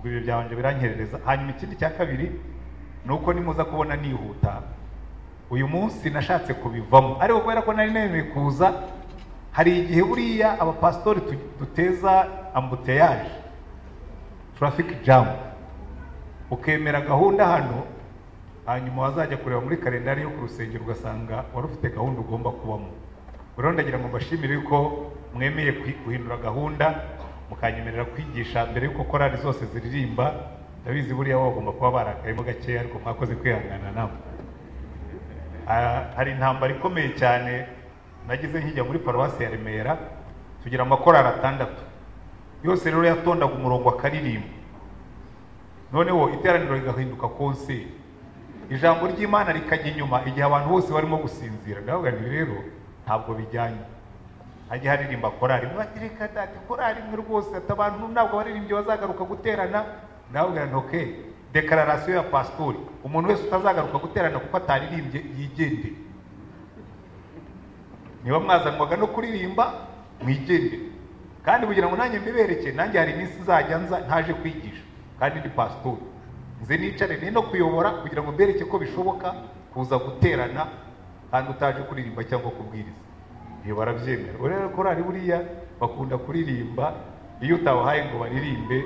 biranyarambye biranyerereza hanyuma ikindi cya kabiri ni uko nimuza kubona nihuta uyu munsi nashatse kubivamo ariko kubera ko nari nemeye kuza hari igihe buriya abapasitori tu- duteza ambuteyaje turafike jamu ukemera gahunda hano hanyuma wazajya kureba muri kalendari yo ku rusengero ugasanga wari ufite gahunda ugomba kubamo rero ndagira ngo mbashimire yuko mwemeye kwi- guhindura gahunda mukanyemerera kwigisha mbere y'uko korari zose ziririmba ndabizi buriya bo bagomba kuba barakayemo gakeya ariko mwakoze kwihangana namwe Ah, hari intambara ikomeye cyane nagize nkijya muri paruwasi ya remera tugira amakorari atandatu yose rero yatondaga umurongo akaririmba noneho iteraniro rigahinduka konseri ijambo ry'imana rikajya inyuma igihe abantu bose barimo gusinzira ndavuga nti rero ntabwo bijyanye hajya haririmba korari bati reka dati korari imwe rwose ati abantu ntabwo abaririmbyi bazagaruka guterana ndavuga nti oke dekararasiyo ya pasitori umuntu wese utazagaruka guterana kuko ataririmbye yigendere niba mwazanwaga no kuririmba mwigendere kandi kugira ngo nanjye mbibereke nanjye hari iminsi nzajya nza ntaje kwigisha kandi ndi pasitori nze nicare ni no kuyobora kugira ngo mbereke ko bishoboka kuza guterana kandi utaje kuririmba cyangwa kubwiriza iyo barabyemera Ubwo rero korari buriya bakunda kuririmba iyo utabahaye ngo baririmbe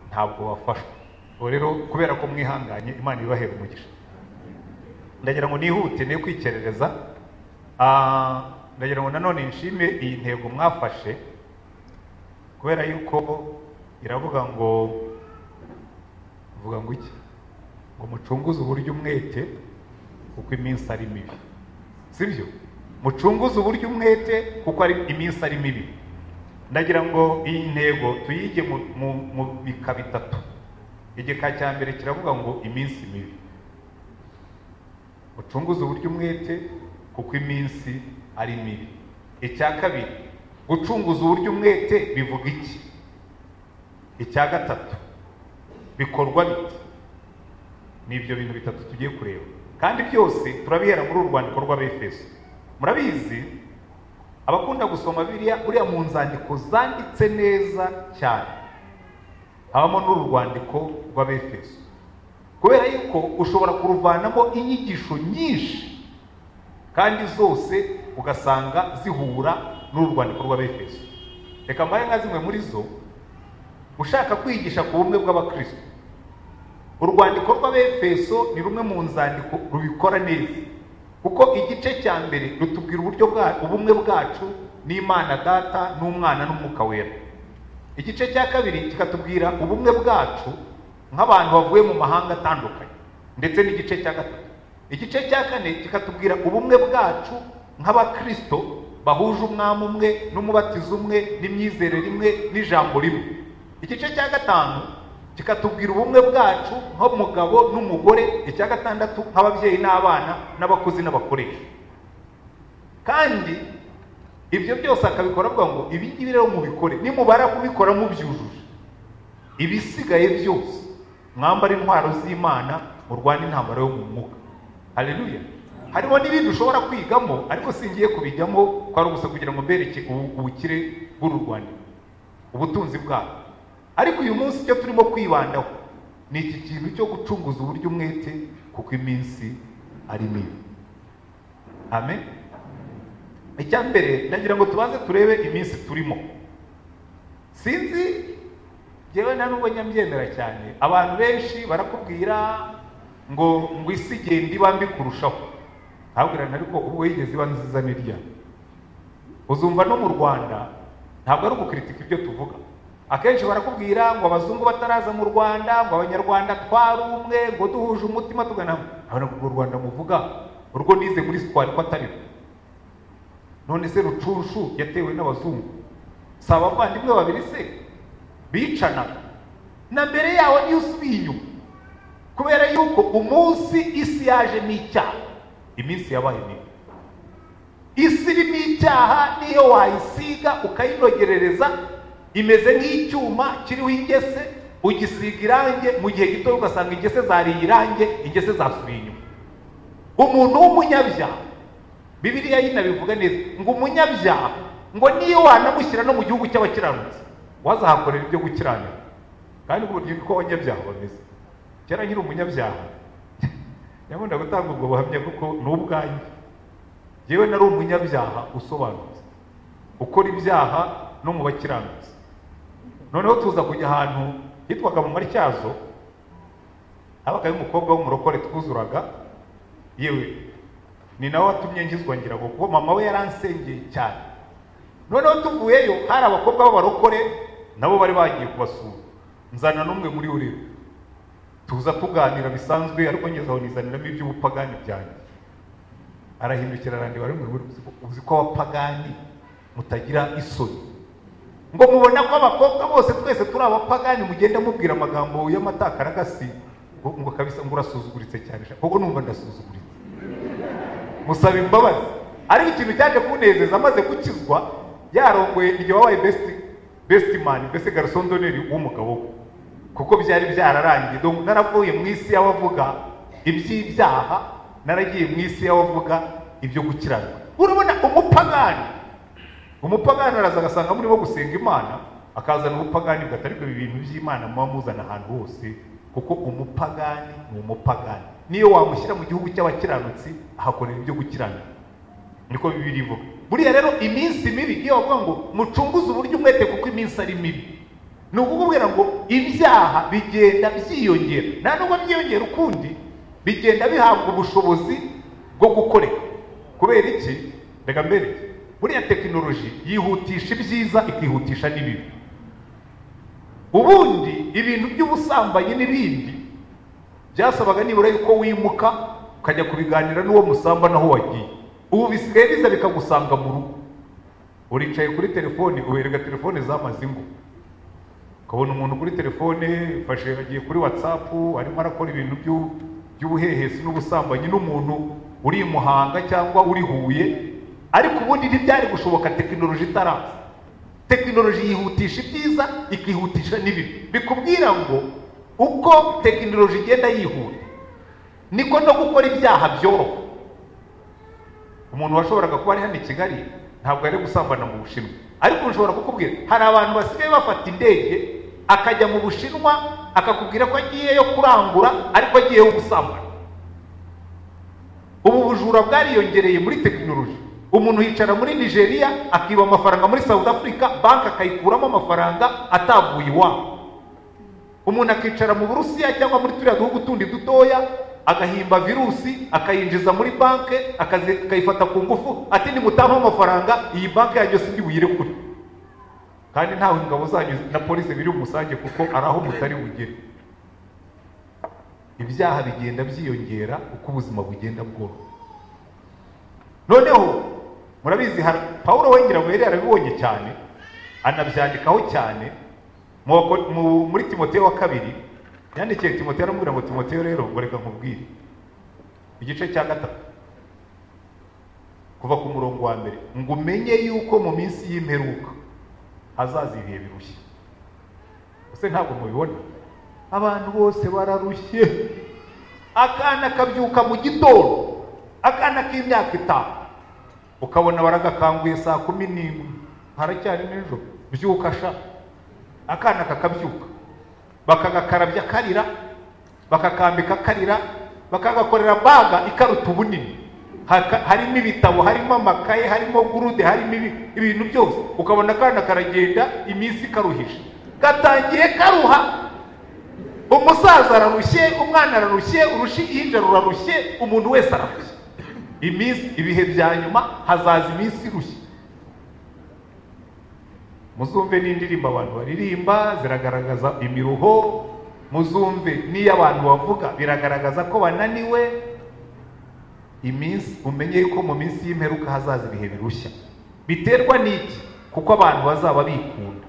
ntabwo bafashwa Ubwo rero kubera ko mwihanganye imana ibahera umugisha ndagira ngo nihute ne kwikerereza Ah, ndagira ngo nanone nshime iyi ntego mwafashe kubera yuko iravuga ngo vuga ngo iki ngo mucunguze uburyo umwete kuko iminsi ari mibi sibyo mucunguze uburyo umwete kuko ari iminsi ari mibi ndagira ngo iyi ntego tuyige mu, mu, mu bika bitatu igika cya mbere kiravuga ngo iminsi mibi mucunguze uburyo umwete kuko iminsi ari mibi icya kabiri gucunguza uburyo umwete bivuga iki icya gatatu bikorwa bite ni ibyo bintu bitatu tugiye kureba kandi byose turabihera muri uru rwandiko rw'abefeso murabizi abakunda gusoma biriya buriya mu nzandiko zanditse neza cyane habamo n'uru rwandiko rw'abefeso kubera yuko ushobora kuruvanamo inyigisho nyinshi kandi zose ugasanga zihura n'uru rwandiko rw'abefeso reka mbahe nka zimwe muri zo ushaka kwigisha ku bumwe bw'abakristo urwandiko rw'abefeso ni rumwe mu nzandiko rubikora neza kuko igice cya mbere rutubwira uburyo bwa ubumwe bwacu n'imana data n'umwana n'umwuka wera igice cya kabiri kikatubwira ubumwe bwacu nk'abantu bavuye mu mahanga atandukanye ndetse n'igice cya gatatu igice cya kane kikatubwira ubumwe bwacu nk'abakristo bahuje umwami umwe n'umubatizo umwe n'imyizerere imwe n'ijambo rimwe igice cya gatanu kikatubwira ubumwe bwacu nk'umugabo n'umugore icya gatandatu nk'ababyeyi n'abana n'abakozi n'abakoresha kandi ibyo byose akabikora avuga ngo ibi ngibi rero mubikore nimubara kubikora mubyujuje ibisigaye byose mwambara intwaro z'imana murwane intambara yo mu mwuka haleluya harimo n'ibindi ushobora kwigamo ariko singiye kubijyamo ko ari ubusa kugira ngo mbereke ubu- ubukire bw'uru rwandiko ubutunzi bwabo ariko uyu munsi icyo turimo kwibandaho ni iki kintu cyo gucunguza uburyo umwete kuko iminsi ari mibi amen icya mbere ndagira ngo tubanze turebe iminsi turimo sinzi njyewe nta nubwo nyambyemera cyane abantu benshi barakubwira ngo ngo isi igenda iba mbi kurushaho ntabwirana ariko ubwo yigeze iba nziza ni ryari uzumva no mu rwanda ntabwo ari ukukritika ibyo tuvuga akenshi barakubwira ngo abazungu bataraza mu rwanda ngo abanyarwanda twari umwe ngo duhuje umutima tugana abona urwo rwanda muvuga urwo nize muri sitwari ko atari rwo none se rucunshu yatewe n'abazungu si abavandimwe babiri se bicanaga na mbere yawe niyo usubiye inyuma kubera yuko umunsi isi yaje n'icyaha iminsi yabaye mibi isi irimo icyaha niyo wayisiga ukayinogerereza imeze nk'icyuma kiriho ingese ugisiga irange mu gihe gito ugasanga ingese zariye irange ingese zasubiye inyuma umuntu w'umunyabyaha bibiliya yinabivuga neza ngo umunyabyaha ngo niyo wanamushyira no mu gihugu cy'abakiranutsi wazahakorera ibyo gukiranuka kandi ubwo buryo uko abanyabyaha bameze kera nkiri umunyabyaha nyabunda gutanga ubwo buhamya kuko ni ubwanjye yewe nari umunyabyaha usobanutse ukora ibyaha no mu bakiranutsi noneho tuza kujya ahantu hitwaga mu matyazo habagayo umukobwa w'umurokore twuzuraga yewe ni nawe watumye ngizwa ngira ngo kuko mama we yaransengeye cyane noneho tuvuyeyo hari abakobwa b'abarokore nabo bari bagiye kubasura nzana n'umwe muri uribo tuza tuganira bisanzwe ariko ngeze aho nizaniramo iby'ubupagani byanjye arahindukira arandeba rimwe muri uzi ko abapagani mutagira isoni ngo mubona ko abakobwa bose twese turi abapagani mugenda mubwira amagambo y'amatakaragasi ngo kabisa ngo urasuzuguritse cyane kuko numva ndasuzuguritse musaba imbabazi ariko ikintu cyaje kunezeza amaze gukizwa yarongoye igihe wabaye besiti besiti mani mbese garisondoneri w'umugabo we kuko byari byararangiye dore naravuye mu isi y'abavuga iby'ibyaha naragiye mu isi y'abavuga ibyo gukiranwa urabona umupagani umupagani araza agasanga murimo gusenga imana akazana ubupagani bwatari bwo ibintu by'imana muba muzana ahantu hose kuko umupagani ni umupagani niyo wamushyira mu gihugu cy'abakiranutsi ahakorera ibyo gukiranuka niko bibiri ivuga buriya rero iminsi mibi iyo bavuga ngo mucunguze uburyo umwete kuko iminsi ari mibi ni ukukubwira ngo ibyaha bigenda byiyongera nta nubwo byiyongera ukundi bigenda bihabwa ubushobozi bwo gukoreka kubera iki reka mbere buriya tekinoloji yihutisha ibyiza ikihutisha n'ibibi ubundi ibintu by'ubusambanyi n'ibindi byasabaga nibura yuko wimuka ukajya kubiganira n'uwo musamba naho wagiye ubu bisigaye biza bikagusanga mu rugo uricaye kuri telefone ubereka telefone zamaze ingo ukabona umuntu kuri telefone fashe agiye kuri watsapu arimo arakora ibintu by'ubuhehesi n'ubusambanyi n'umuntu uri i muhanga cyangwa uri huye ariko ubundi ntibyari gushoboka tekinoloji itaraza tekinoloji yihutisha ibyiza ikihutisha n'ibibi bikubwira ngo uko tekinoloji igenda yihuta niko no gukora ibyaha byoroha umuntu washoboraga kuba ari hano i kigali ntabwo ari gusambana mu bushinwa ariko ushobora kukubwira hari abantu basigaye bafata indege akajya mu bushinwa akakubwira ko agiyeyo kurangura ariko agiyeyo gusambana ubu bujura bwariyongereye muri tekinoloji umuntu yicara muri nigeria akiba amafaranga muri south africa banki akayikuramo amafaranga atavuye iwabo umuntu akicara mu burusiya cyangwa muri turiya duhugu tundi dutoya agahimba virusi akayinjiza muri banki akayifata ku ngufu ati nimutampaho amafaranga iyi banki yanyu si buyire kure kandi ntawe ingabo zanyu na polisi biri umusange kuko ari aho mutari bugere ibyaha bigenda byiyongera uko ubuzima bugenda bworo noneho murabizi paul wengera ngo arabibonye cyane anabyandikaho cyane muri timoteyo wa kabiri yandikiye timoteyo aramubwira ngo timoteyo rero ngo reka nkubwire igice cya gatatu kuva ku murongo wa mbere ngo umenye yuko mu minsi y'imperuka hazaza ibihe birushye ese ntabwo mubibona abantu bose bararushye akana kabyuka mu gitondo akana k'imyaka itanu ukabona baragakanguye saa kumi n'imwe haracyari nijoro byuka ashaka akana kakabyuka bakagakarabya karira bakakambika karira bakagakorera baga ikaruta ubunini harimo ibitabo harimo amakaye harimo gurude harimo ibintu byose ukabona akana karagenda iminsi ikaruhisha gatangiye karuha umusaza ararushye umwana ararushye uruhinja rurarushye umuntu wese ararushye iminsi ibihe bya nyuma hazaza iminsi irushye muzumve n'indirimbo abantu baririmba ziragaragaza imiruho muzumve n'iyo abantu bavuga biragaragaza ko bananiwe iminsi umenye yuko mu minsi y'imperuka hazaza ibihe birushya biterwa n'iki kuko abantu bazaba bikunda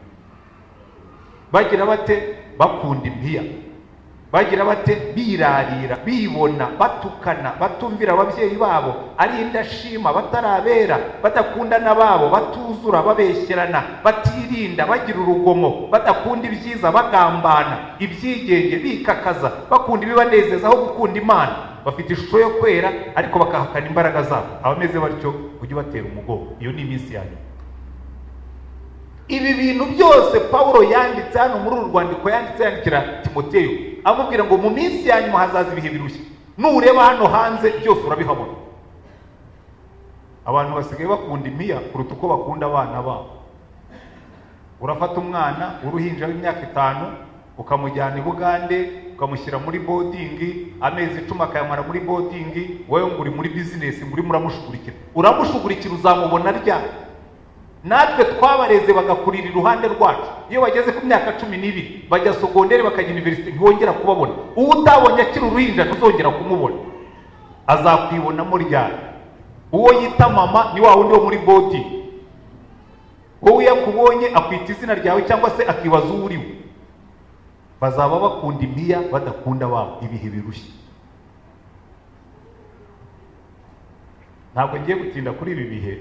bagira bate bakunda impiya bagira bate birarira bibona batukana batumvira ababyeyi babo ari indashima batarabera badakundana babo batuzura babeshyerana batirinda bagira urugomo badakunda ibyiza bagambana ibyigenge bikakaza bakunda ibibanezeza aho gukunda imana bafite ishusho yo kwera ariko bakahakana imbaraga zabo abameze batyo ujye ubatera umugongo iyo ni iminsi yanyu ibi bintu byose pawulo yanditse hano muri uru rwandiko yanditse yandikira timoteyo amubwira ngo mu minsi ya nyuma hazaza ibihe birushya nureba hano hanze byose urabihabona abantu basigaye bakunda impiya kuruta uko bakunda abana babo urafata umwana w'uruhinja w'imyaka itanu ukamujyana i bugande ukamushyira muri bodingi amezi icumi akayamara muri bodingi wowe ngo uri muri bizinesi ngo urimo uramushugurikira uramushugurikira uzamubona ryari natwe twabareze bagakurira iruhande rwacu iyo bageze ku myaka cumi n'ibiri bajya sogonderi bakajya iniverisite ntiwongera kubabona uwo utabonye akiri uruhinja ntuzongera kumubona azakwibonamo ryari uwo yita mama ni wa wundi wo muri bodi wowe iyo akubonye akwita izina ryawe cyangwa se akibaza uwo uriwe bazaba bakunda impiya badakunda ababo ibihe birushya ntabwo ngiye gutinda kuri ibi bihe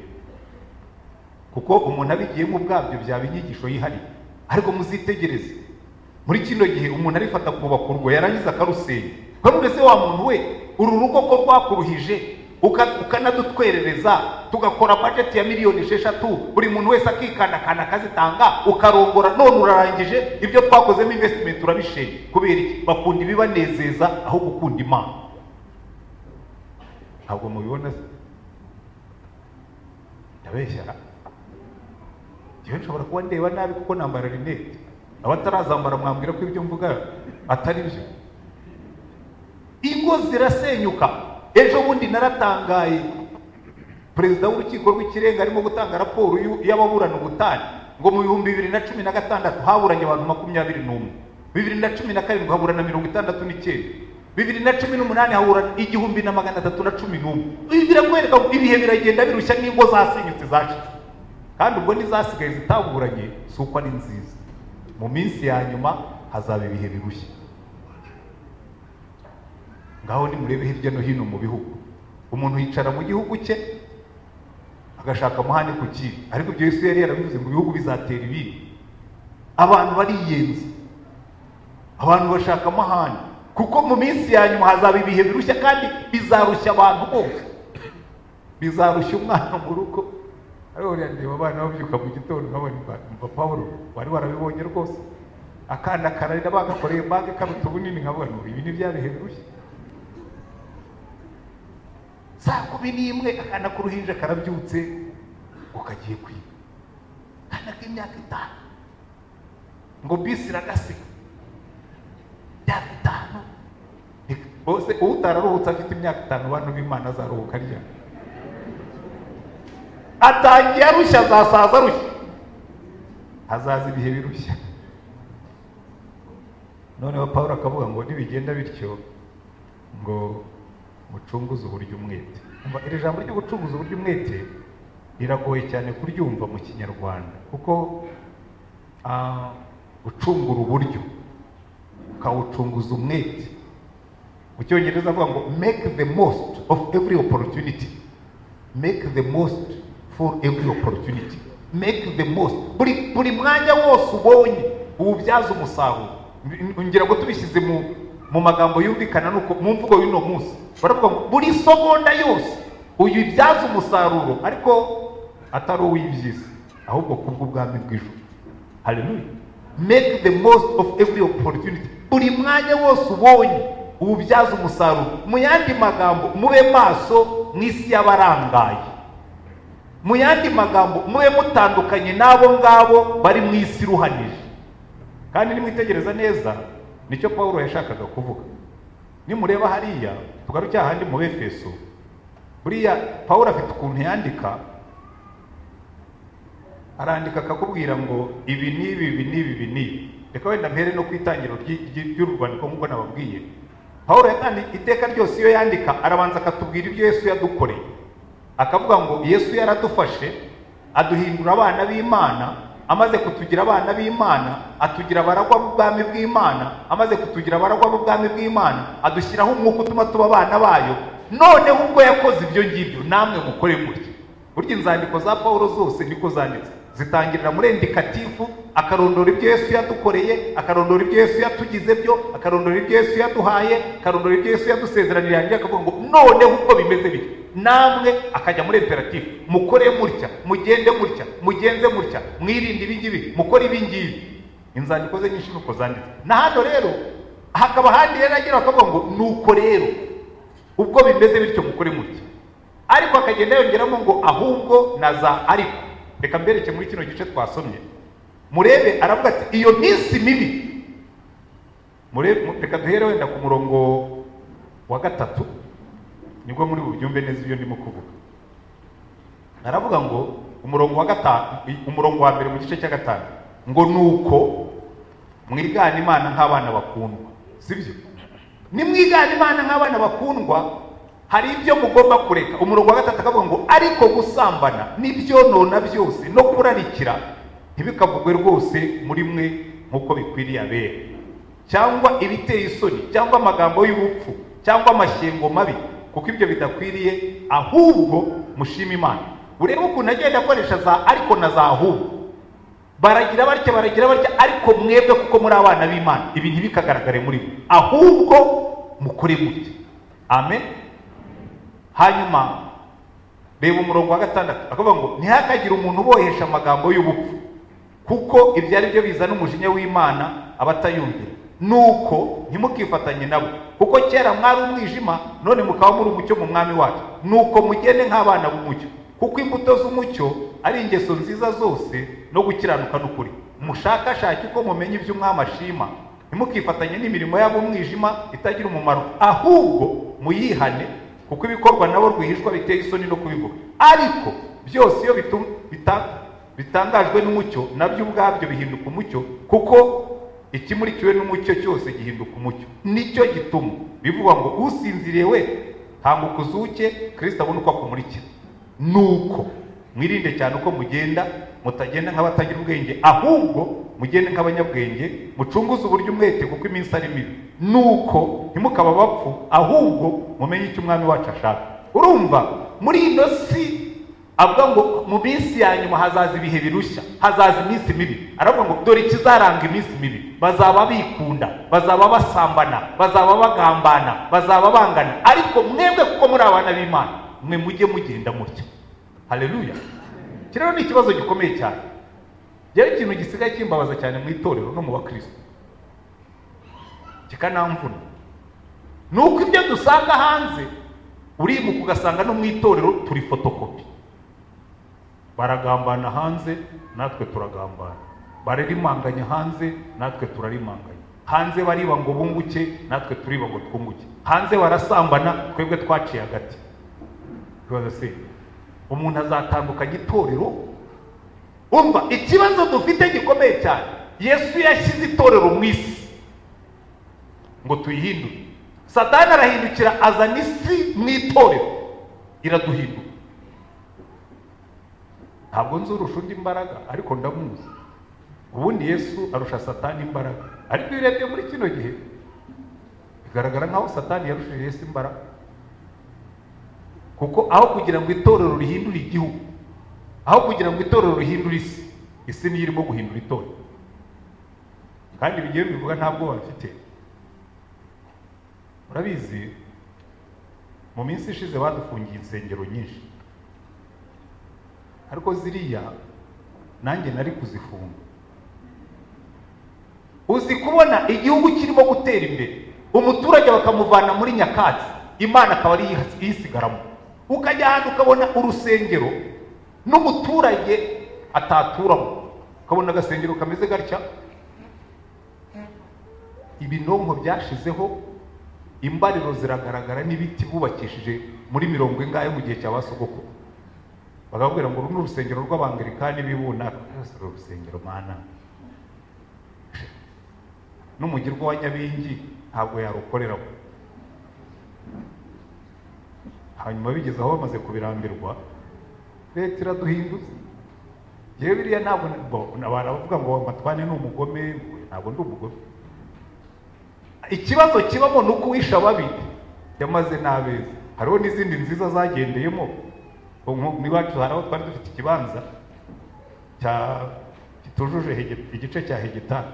kuko umuntu abigiyemo ubwabyo byaba inyigisho yihariye ariko muzitegereze muri kino gihe umuntu arifata kubaka urugo yarangiza akarusenya kandi se wa muntu we uru rugo ko rwakuruhije ukanadutwerereza tugakora bajeti ya miliyoni esheshatu buri muntu wese akikandakanda akazitanga ukarongora none urarangije ibyo twakozemo invesitimenti urabishenye kubera iki bakunda ibibanezeza aho gukunda imana ntabwo mubibona se ndabeshyara njyewe nshobora kuba ndeba nabi kuko nambara rinete abatarazambara mwambwira ko ibyo mvuga atari byo ingo zirasenyuka ejo bundi naratangaye perezida w'urukiko rw'ikirenga arimo gutanga raporo y'ababurana ubutane ngo mu bihumbi bibiri na cumi na gatandatu haburanye abantu makumyabiri n'umwe bibiri na cumi na karindwi haburana mirongo itandatu n'icyenda bibiri na cumi n'umunani haburana igihumbi na magana atatu na cumi n'umwe ibi birakwereka ngo ibihe biragenda birushya n'ingo zasenyutse zacitse kandi ubwo n'izasigaye zitaburanye si uko ari nziza mu minsi ya nyuma hazaba ibihe birushya ngaho nimurebe hirya no hino mu bihugu umuntu yicara mu gihugu cye agashaka umuhanda ku kibi ariko ibyo yesu yari yarabivuze ngo ibihugu bizatera ibindi abantu bariyenza abantu bashaka amahane kuko mu minsi ya nyuma hazaba ibihe birushya kandi bizarushya abantu bose bizarushya umwana mu rugo ariko ndeba abana babyuka mu gitondo nkabona mva paul wari warabibonye rwose akana kararira bagakoreye banki karuta ubunini nkabona ibi ni bya bihe birushya saa kumi n'imwe akana k'uruhinja karabyutse ngo kagiye kwiba akana k'imyaka itanu ngo bisi iragasiga imyaka itanu bose utararuhutse afite imyaka itanu bantu b'imana azaruhuka arya atangiye arushya azasaza arushya hazaza ibihe birushya noneho paul akavuga ngo nibigenda bityo ngo mucunguze uburyo umwete iri jambo ryo gucunguza uburyo umwete riragoye cyane kuryumva mu kinyarwanda kuko gucungura uburyo ukawucunguza umwete mu cyongereza avuga ngo make the most of every opportunity make the most for every opportunity make the most buri mwanya wose ubonye uwubyaza umusaruro ngira ngo tubishyize mu mu magambo yumvikana nuko mu mvugo y'uno munsi baravuga ngo buri sogonda yose uyibyaza umusaruro ariko atari uw'ibyiza ahubwo kubw'ubwami bw'ijuru haleluya make the most of every opportunity buri mwanya wose ubonye uwubyaza umusaruro mu yandi magambo mube maso mu isi y'abarangaye mu yandi magambo mube mutandukanye n'abo ngabo bari mu isi iruhanije kandi nimwitegereza neza nicyo paul yashakaga kuvuga nimureba hariya tugaruke ahandi mu befeso buriya paul afite ukuntu yandika arandika akakubwira ngo ibi ni ibi ibi ni ibi ni reka wenda mpere no ku itangiriro ry'urwandiko nk'uko nababwiye paul yatangiye iteka ryose iyo yandika arabanza akatubwira ibyo yesu yadukoreye akavuga ngo yesu yaradufashe aduhindura abana b'imana amaze kutugira abana b'imana atugira abaragwa b'ubwami bw'imana amaze kutugira abaragwa b'ubwami bw'imana adushyiraho umwuka utuma tuba abana bayo noneho ubwo yakoze ibyo ngibyo namwe mukore mutya burya inzandiko za paul zose niko zanditse zitangirira muri indikatifu akarondora ibyo yesu yadukoreye akarondora ibyo yesu yatugize byo akarondora ibyo yesu yaduhaye akarondora ibyo yesu yadusezeraniye hanyuma akavuga ngo noneho uko bimeze bityo namwe akajya muri imperatifu mukore mutya mugende mutya mugenze mutya mwirinde ibingibi mukore ibingibi inzandiko ze nyinshi nuko zanditse na hano rero hakaba ahandi rero agira akavuga ngo nuko rero ubwo bimeze bityo mukore mutya ariko akagenda yongeramo ngo ahubwo na za ariko reka mbereke muri kino gice twasomye murebe aravuga ati iyo minsi mibi murebe reka duhere wenda ku murongo wa gatatu nibwo muri bubyumve neza ibyo ndimo kuvuga aravuga ngo umurongo wa gatanu umurongo wa mbere mu gice cya gatanu ngo nuko mwigana imana nk'abana bakundwa sibyo nimwigana imana nk'abana bakundwa hari ibyo mugomba kureka umurongo wa gatatu akavuga ngo ariko gusambana n'ibyonona byose no kurarikira ntibikavugwe rwose muri mwe nk'uko bikwiriye abera cyangwa ibiteye isoni cyangwa amagambo y'ubupfu cyangwa amashyengo mabi kuko ibyo bidakwiriye ahubwo mushima imana urebe ukuntu agenda akoresha za ariko na za ahubwo baragira batya baragira batya ariko mwebwe kuko muri abana b'imana ibi ntibikagaragare muri mwe ahubwo mukore mutya amen hanyuma reba umurongo wa gatandatu akavuga ngo ntihakagire umuntu ubohesha amagambo y'ubupfu kuko ibyo ari byo bizana umujinya w'imana abatayumvira nuko ntimukifatanye nabo kuko kera mwari umwijima none mukaba muri umucyo mu mwami wacu nuko mugende nk'abana b'umucyo kuko imbuto z'umucyo ari ingeso nziza zose no gukiranuka n'ukuri mushakashake uko mumenya ibyo umwami ashima ntimukifatanye n'imirimo yabo umwijima itagira umumaro ahubwo muyihane kuko ibikorwa nabo rwihishwa biteye isoni no kubivuga ariko byose iyo bitangajwe n'umucyo nabyo ubwabyo bihinduka umucyo kuko ikimurikiwe n'umucyo cyose gihinduka umucyo nicyo gituma bivuga ngo usinziriye we tambuka uzuke kirisita abona uko akumurikira nuko mwirinde cyane uko mugenda mutagenda nk'abatagira ubwenge ahubwo mugende nk'abanyabwenge mucunguze uburyo umwete kuko iminsi ari mibi nuko ntimukaba bapfu ahubwo mumenye icyo umwami wacu ashaka urumva muri ino si avuga ngo mu minsi ya nyuma hazaza ibihe birushya hazaza iminsi mibi aravuga ngo dore ikizaranga iminsi mibi bazaba bikunda bazaba basambana bazaba bagambana bazaba bangana ariko mwebwe kuko muri abana b'imana mwe mujye mugenda mutya hareruya iki rero ni ikibazo gikomeye cyane rero ikintu gisigaye kimbabaza cyane mu itorero no mu bakirisitu kikanamvuna ni uko ibyo dusanga hanze uribuka ugasanga no mu itorero turi fotokopi baragambana hanze natwe turagambana bararimanganya hanze natwe turarimanganya hanze bariba ngo bunguke natwe turiba ngo twunguke hanze barasambana twebwe twaciye hagati ikibazo si umuntu azatandukanya itorero umva ikibazo dufite gikomeye cyane yesu yashyize itorero mu isi ngo tuyihindure satani arahindukira azana isi mu itorero iraduhinduka ntabwo nzi urusha undi imbaraga ariko ndamuzi ubundi yesu arusha satani imbaraga ariko iyo urebye muri kino gihe bigaragara nk'aho satani yarushije yesu imbaraga kuko aho kugira ngo itorero rihindure igihugu aho kugira ngo itorero rihindure isi isi niyo irimo guhindura itorero kandi bigiye bivuga nta bwoba bafite murabizi mu minsi ishize badufungiye insengero nyinshi ariko ziriya nanjye nari kuzifunga uzi kubona igihugu kirimo gutera imbere umuturage bakamuvana muri nyakatsi imana akaba ari iyisigaramo ukajya ahantu ukabona urusengero n'umuturage ataturamo ukabona agasengero kameze gatya ibinonko byashizeho imbariro ziragaragara n'ibiti bubakishije muri mirongo ingahe mu gihe cya basogoko bakabwira ngo uru ni urusengero rw'abangilikani bibunaka uru urusengero mana n'umugirwa wa nyabingi ntabwo yarukoreramo hanyuma bigeze aho bamaze kubirambirwa leta iraduhinduza yewe biriya ntabwo baravuga ngo amatwane ni umugome ntabwo ndi umugome ikibazo kibamo ni uko uwisha babi yamaze n'abeza hariho n'izindi nziza zagendeyemo niba hari aho twari dufite ikibanza cya- kitujuje hege- igice cya hegitari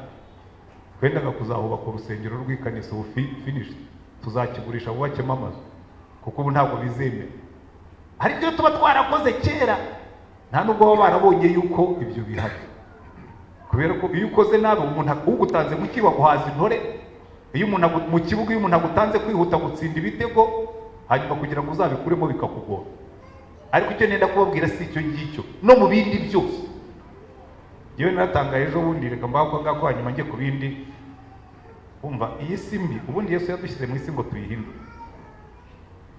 twendaga kuzahubaka urusengero rw'ikanisa ubu fi- finished tuzakigurisha wubakemo amazu kuko ubu ntabwo bizemera ariko iyo tuba twarakoze kera nta nubwo baba barabonye yuko ibyo bihari kubera ko iyo ukoze nabi umuntu ak- ugutanze mu kiba guhaza intore iyo umuntu agu- mu kibuga iyo umuntu agutanze kwihuta gutsinda ibitego hanyuma kugira ngo uzabikuremo bikakugora ariko icyo nenda kubabwira si icyo ngicyo no mu bindi byose yewe naratangaye ejo bundi reka mbako ngako hanyuma njye ku bindi umva iyi si mbi ubundi yesu yadushyize mu isi ngo tuyihindure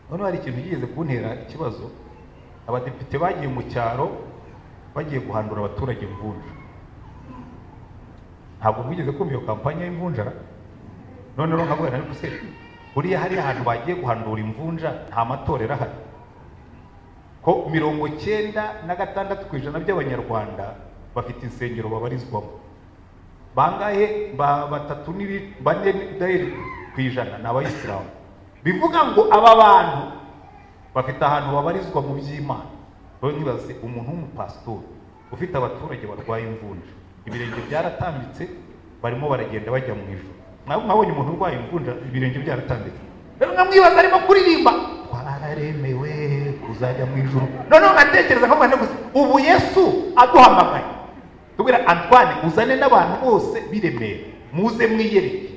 noneho hari ikintu yigeze kuntera ikibazo abadepite bagiye mu cyaro bagiye guhandura abaturage imvunja ntabwo mwigeze kumva iyo kampanye y'imvunja none rero nkabona ari gusenya buriya hari ahantu bagiye guhandura imvunja nta matorero ahari ko mirongo cyenda na gatandatu ku ijana by'abanyarwanda bafite insengero babarizwamo bangahe ba batatu n'ibi bane dayari ku ijana ni abayisilamu bivuga ngo aba bantu bafite ahantu babarizwa mu by'imana rero ntibaze umuntu w'umupasitori ufite abaturage barwaye imvunja ibirenge byaratambitse barimo baragenda bajya mu ijoro mwaba mwabonye umuntu urwaye imvunja ibirenge byaratambitse rero nkamwibaza arimo kuririmba twararemewe kuzajya mu ijoro noneho nkatekereza nkavuga nti gusa ubu yesu aduhamagaye tubwira antwane uzane n'abantu bose biremera muze mwiyereke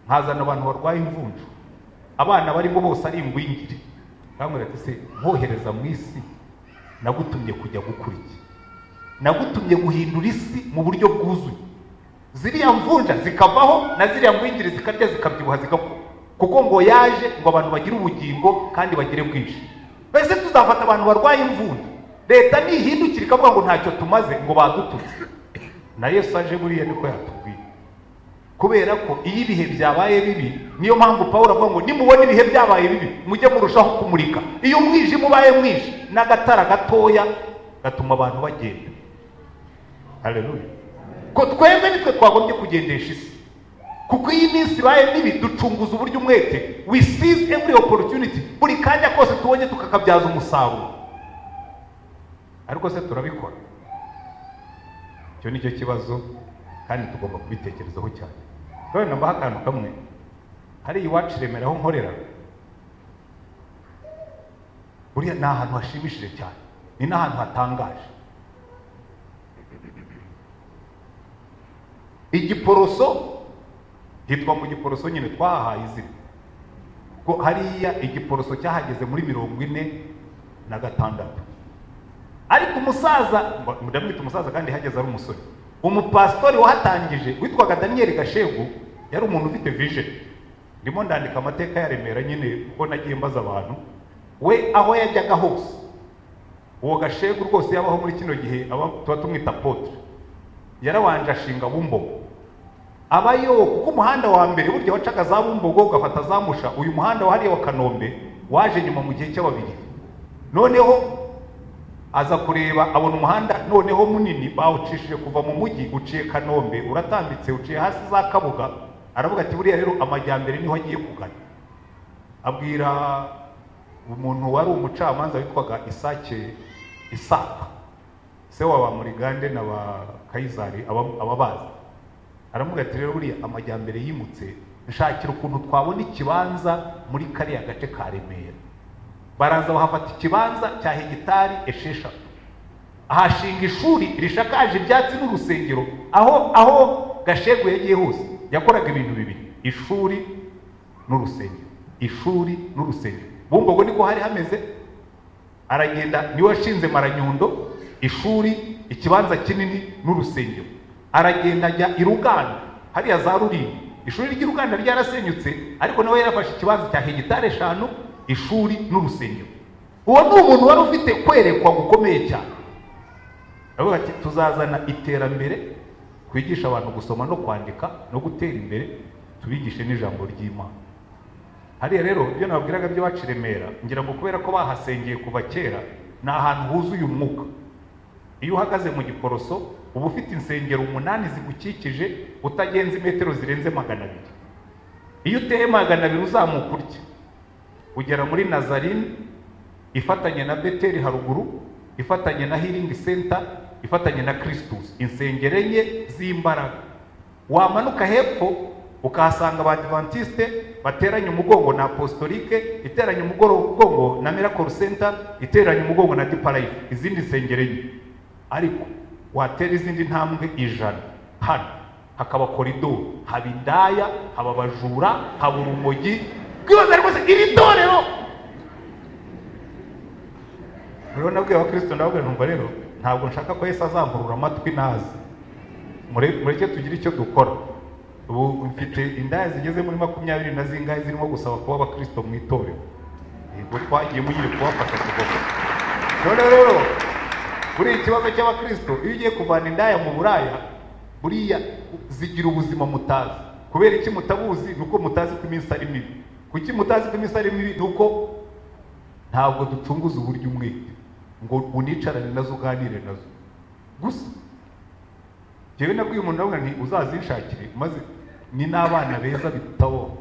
nkazana abantu barwaye imvunja abana barimo bose ari ingwingire bamubwira ati se mwohereza mu isi nagutumye kujya gukora iki nagutumye guhindura isi mu buryo bwuzuye ziriya mvunja zikavaho na ziriya ngwingire zikarya zikabyibuha zigakura kuko ngo yaje ngo abantu bagire ubugingo kandi bagire bwinshi mbese tuzafata abantu barwaye imvunja leta nihindukira ikavuga ngo ntacyo tumaze ngo badututse na yesu aje buriya niko yatubwiye kubera ko iyo ibihe byabaye bibi niyo mpamvu paul avuga ngo nimubona ibihe byabaye bibi mujye murushaho kumurika iyo umwijima ubaye mwinshi n'agatara gatoya gatuma abantu bagenda haleluya ko twebwe nitwe twagombye kugendesha isi kuko iyi minsi ibaye mibi ducunguza uburyo umwete we seize every opportunity buri kanya kose tubonye tukakabyaza umusaruro ariko se turabikora icyo ni cyo kibazo kandi tugomba kubitekerezaho cyane rero nambaho akantu kamwe hariya iwacu i Remera aho nkorera buriya ni ahantu hashimishije cyane ni n'ahantu hatangaje igiporoso hitwa mu giporoso nyine twahahaye izina ko hariya igiporoso cyahageze muri mirongo ine na gatandatu ariko umusaza mba- ndamwita umusaza kandi hageze ari umusore umupasitori wahatangije witwaga daniyeli gashegu yari umuntu ufite vision ndimo ndandika amateka ya remera nyine kuko nagiye mbaza abantu we aho yajyaga hose uwo gashegu rwose yabaho muri kino gihe aba tuba tumwita potre yarabanje ashinga bumbogo abayo kuko umuhanda wa mbere burya wacaga za bumbogo ugafata za musha uyu muhanda wahariye wa kanombe waje nyuma mu gihe cy'ababiri noneho aza kureba abona umuhanda noneho munini bawucishije kuva mu mujyi uciye kanombe uratambitse uciye hasi za kabuga aravuga ati buriya rero amajyambere niho agiye kugana abwira umuntu wari umucamanza witwaga isake isaka se wa ba murigande na ba kayizari aba- ababazi aravuga ati rero buriya amajyambere yimutse nshakira ukuntu twabona ikibanza muri kariya gace ka remera baraza bahafata ikibanza cya hegitari esheshatu ahashinga ishuri rishakaje ibyatsi n'urusengero aho aho gashegu yagiye hose yakoraga ibintu bibiri ishuri n'urusengero ishuri n'urusengero bumbogo niko hari hameze aragenda niwe washinze maranyundo ishuri ikibanza kinini n'urusengero aragenda ajya i ruganda hariya za rurinda ishuri ry'i ruganda ryarasenyutse ariko nawe yarafashe ikibanza cya hegitari eshanu ishuri n'urusengero uwo ni umuntu wari ufite kwerekwa gukomeye cyane aravuga ati tuzazana iterambere twigisha abantu gusoma no kwandika no gutera imbere tubigishe n'ijambo ry'imana hariya rero ibyo nababwiraga by'iwacu i remera ngira ngo kubera ko bahasengeye kuva kera ni ahantu huzuye umwuka iyo uhagaze mu giporoso uba ufite insengero umunani zigukikije utagenze imetero zirenze magana abiri iyo uteye magana abiri uzamuka urya ugera muri nazarini ifatanye na beteri haruguru ifatanye na healing center ifatanye na kirisitusi insengero enye z'imbaraga wamanuka hepfo ukahasanga abadivantisite bateranye umugongo na apostolike iteranye umugongo na miracle center iteranye umugongo na diparayifu izindi nsengero enye ariko watera izindi ntambwe ijana hano hakaba koridoro haba indaya haba abajura haba urumogi bwibaza rwose iri torero rero nabwiye abakristo ndababwira numva rero ntabwo nshaka ko yesu azamburura amatwi nazi mureke tugire icyo dukora ubu mfite indaya zigeze muri makumyabiri na zingahe zirimo gusaba kuba abakristo mu itorero yego twagiye mugire kubafasha kugoka none rero buri ikibazo cy'abakristo iyo ugiye kuvana indaya mu buraya buriya zigira ubuzima mutazi kubera iki mutabuzi ni uko mutazi ko iminsi ari mibi kuki mutazi ko iminsi ari mibi ni uko ntabwo ducunguza uburyo umwete ngo unicarane nazo uganire nazo gusa njyewe nabwiye umuntu nawe nti uzazishakire maze ni n'abana beza bitabo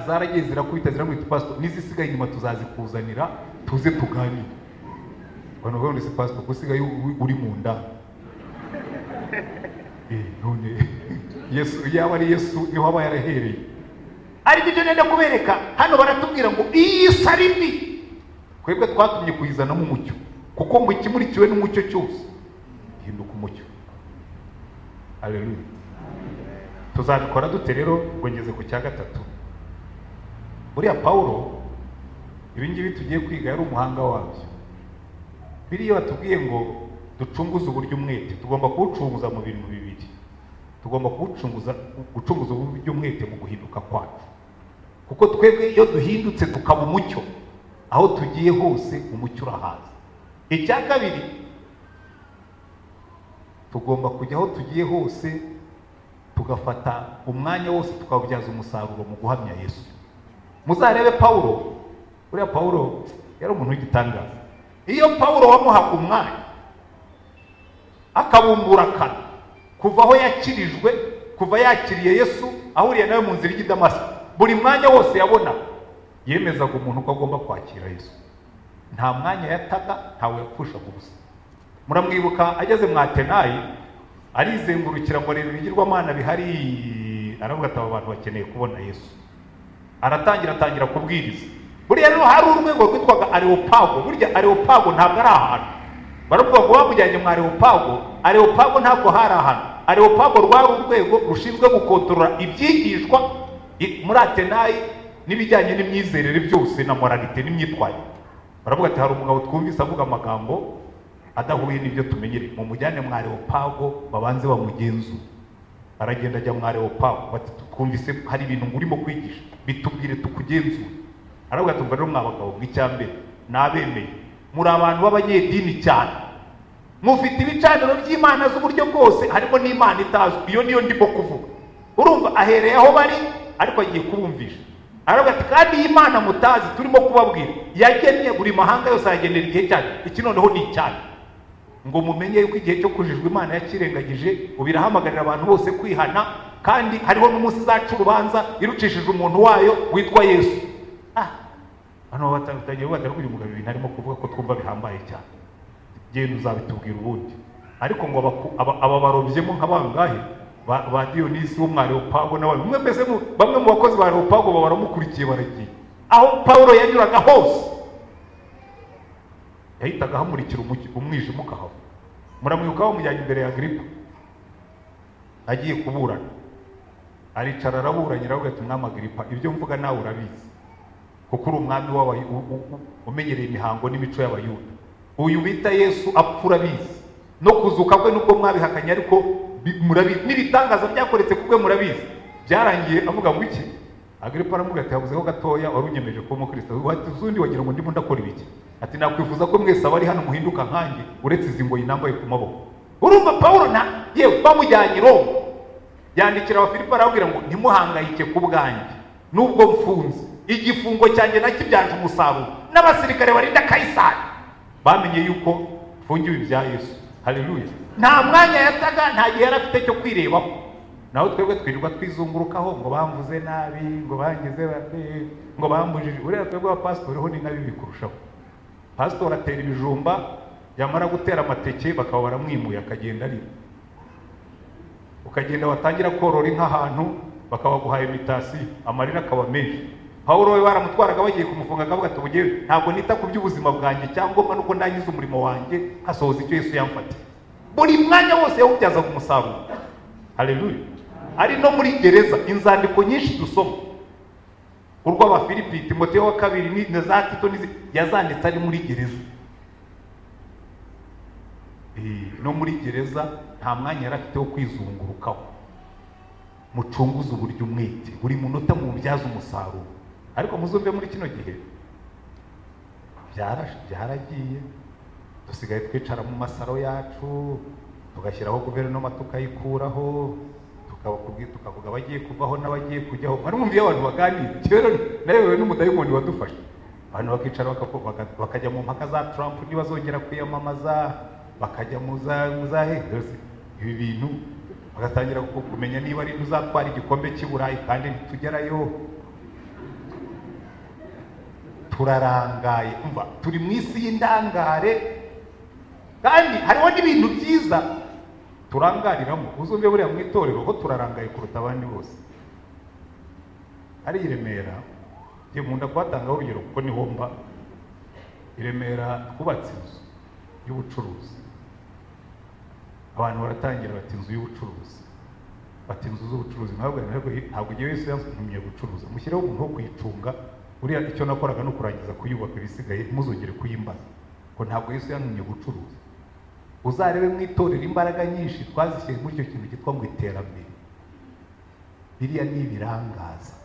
zaragiye zirakubita ziramwita pasito n'izisigaye inyuma tuzazikuzanira tuze tuganire abantu bavuga ngo ese pasito usigaye uri mu nda none yesu yaba ari yesu niho aba yarahereye ariko ibyo nenda kubereka hano baratubwira ngo iyi si ari mbi twebwe twatumye kuyizanamo umucyo kuko ngo ikimurikiwe n'umucyo cyose gihinduka umucyo haleluya tuzabikora dute rero ngo ngeze ku cya gatatu buriya pawulo ibingibi tugiye kwiga yari umuhanga wabyo biriya batubwiye ngo ducunguze uburyo umwete tugomba kuwucunguza mu bintu bibiri tugomba kuwucunguza gucunguza uburyo umwete mu guhinduka kwacu kuko twebwe iyo duhindutse tukaba umucyo aho tugiye hose umucyo urahaza icya kabiri tugomba kujya aho tugiye hose tugafata umwanya wose tukawubyaza umusaruro mu guhamya yesu muzarebe pawulo uriya pawulo yari umuntu w'igitangaza iyo pawulo wamuhaga umwanya akabumbura akanwa kuva aho yakirijwe kuva yakiriye yesu ahuriye nawe mu nzira y'idamasi buri mwanya wose yabona yemezaga umuntu ko agomba kwakira yesu nta mwanya yataga ntawe yapfushaga ubusa muramwibuka ageze mu atenayi arizengurukira ngo arebe ibigirwamana bihari aravuga ati aba bantu bakeneye kubona yesu aratangira atangira kubwiriza buriya rero hari urwego rwitwaga areopago burya areopago ntabwo ari ahantu baravuga ngo bamujyanye mu areopago areopago ntabwo hari ahantu areopago rwari urwego rushinzwe gukontorora ibyigishwa muri atenayi n'ibijyanye n'imyizerere byose na moralite n'imyitwarire baravuga ati hari umugabo twumvise avuga amagambo adahuye n'ibyo tumenyereye mu mujyane mwa leopago babanze bamugenzura aragenda ajya mwa leopago bati twumvise hari ibintu urimo kwigisha bitubwire tukugenzure aravuga ati rero mwa bagabo mbere nabemeye muri abantu b'abanyedini cyane mufite ibicaniro by'imana z'uburyo bwose harimo n'imana itazwi iyo niyo ndimo kuvuga urumva ahereye aho bari ariko agiye kubumvisha aravuga ati kandi iyi mana mutazi turimo kubabwira yagennye buri mahanga yose ayagenera igihe cyayo iki noneho ni icyayi ngo mumenye yuko igihe cyo kujijwa imana yakirengagije ubu irahamagarira abantu bose kwihana kandi hariho n'umunsi izaca urubanza irucishije umuntu wayo witwa yesu ah hano batangiye bavuga ati uyu mugabo ibintu arimo kuvuga ko twumva bihambaye cyane genda uzabitubwira ubundi ariko ngo aba barobyemo nka bangahe ba diyonisi bo mwa leopago n'abandi umwe mbese bamwe mu bakozi ba leopago baba baramukurikiye baragiye aho pawulo yanyuraga hose yahitaga ahamurikira umwijima ukahava muramwibuka bamujyanye imbere ya giripa agiye kuburana aricara araburanye aravuga ati mwami agiripa ibyo mvuga nawe urabizi kuko uri umwami umenyereye imihango n'imico y'abayuda uyu bita yesu apfa urabizi no kuzuka kwe nubwo mwabihakanye ariko murabizi n'ibitangaza byakoretse kubwe murabizi byarangiye avuga ngo iki agripa aramuga ati habuzeho gatoya wari unyemeje kuba umukristo uzundi wagira ngo ndimo ndakora ibiki ati nakwifuza ko mwese abari hano muhinduka nkanjye uretse izi ngoyi nambaye ku maboko urumva pawulo na yewe bamujyanye i roma yandikira abafilipo arababwira ngo ntimuhangayike ku bwanjye n'ubwo mfunze igifungo cyanjye nacyo byanje umusaruro n'abasirikare barinda kayisari bamenye yuko mfungiwe ibya yesu haleluya nta mwanya yataga nta gihe yari afite cyo kwirebaho naho twebwe twirirwa twizungurukaho ngo bamvuze nabi ngo bangize ngo bambujije uriya twebwe abapasitori ho ni nabi bikurushaho pasitori atera ibijumba yamara gutera amateke bakaba baramwimuye akagenda arima ukagenda watangira korora inka ahantu bakabaguha imitasi amarira akaba menshi pawulo we baramutwaraga bagiye kumufunga akavuga ati "Bugewe, ntabwo nita ku by'ubuzima bwanjye cyangwa nuko ndangiza umurimo wanjye hasohoza icyo yesu yamfatiye buri mwanya wose yawubyazaga umusaruro hareruye ari no muri gereza inzandiko nyinshi dusoma urw'abafilipi timoteyo wa kabiri ni- na za tito n'izindi yazanditse ari muri gereza Eh, no muri gereza nta mwanya yari afite wo kwizungurukaho mucunguze uburyo umwete buri munota mubyaze umusaruro ariko muzumve muri kino gihe byara- byaragiye dusigaye twicara mu masaro yacu tugashyiraho guverinoma tukayikuraho tukavuga tukavuga abagiye kuvaho n'abagiye kujyaho mwari mwumviye abantu baganira rero nayobewe n'umudayimoni wadufashe abantu bakicara bakavu- baka- bakajya mu mpaka za Trump ntibazongera kwiyamamaza bakajya mu za mu za Harris. ibi bintu bagatangira ku- kumenya niba ari uzatwara igikombe cy'i Burayi kandi ntitugerayo turarangaye umva turi mu isi y'indangare kandi hariho n'ibintu byiza turangariramo uzumve buriya mu itorero ho turarangaye kuruta abandi bose ari i Remera njye nkunda kuhatangaho urugero kuko niho mba i Remera twubatse inzu y'ubucuruzi abantu baratangira bati inzu y'ubucuruzi bati inzu z'ubucuruzi ntabwo ntabwo ntabwo igihe wese yantumye gucuruza mushyireho umuntu wo kuyicunga buriya icyo nakoraga ni ukurangiza kuyubaka ibisigaye ntuzongere kuyimbaza ngo ntabwo yesu yantumye gucuruza uzarebe mu itorero imbaraga nyinshi twazishyize muri icyo kintu cyitwa ngo iterambere biriya ni ibirangaza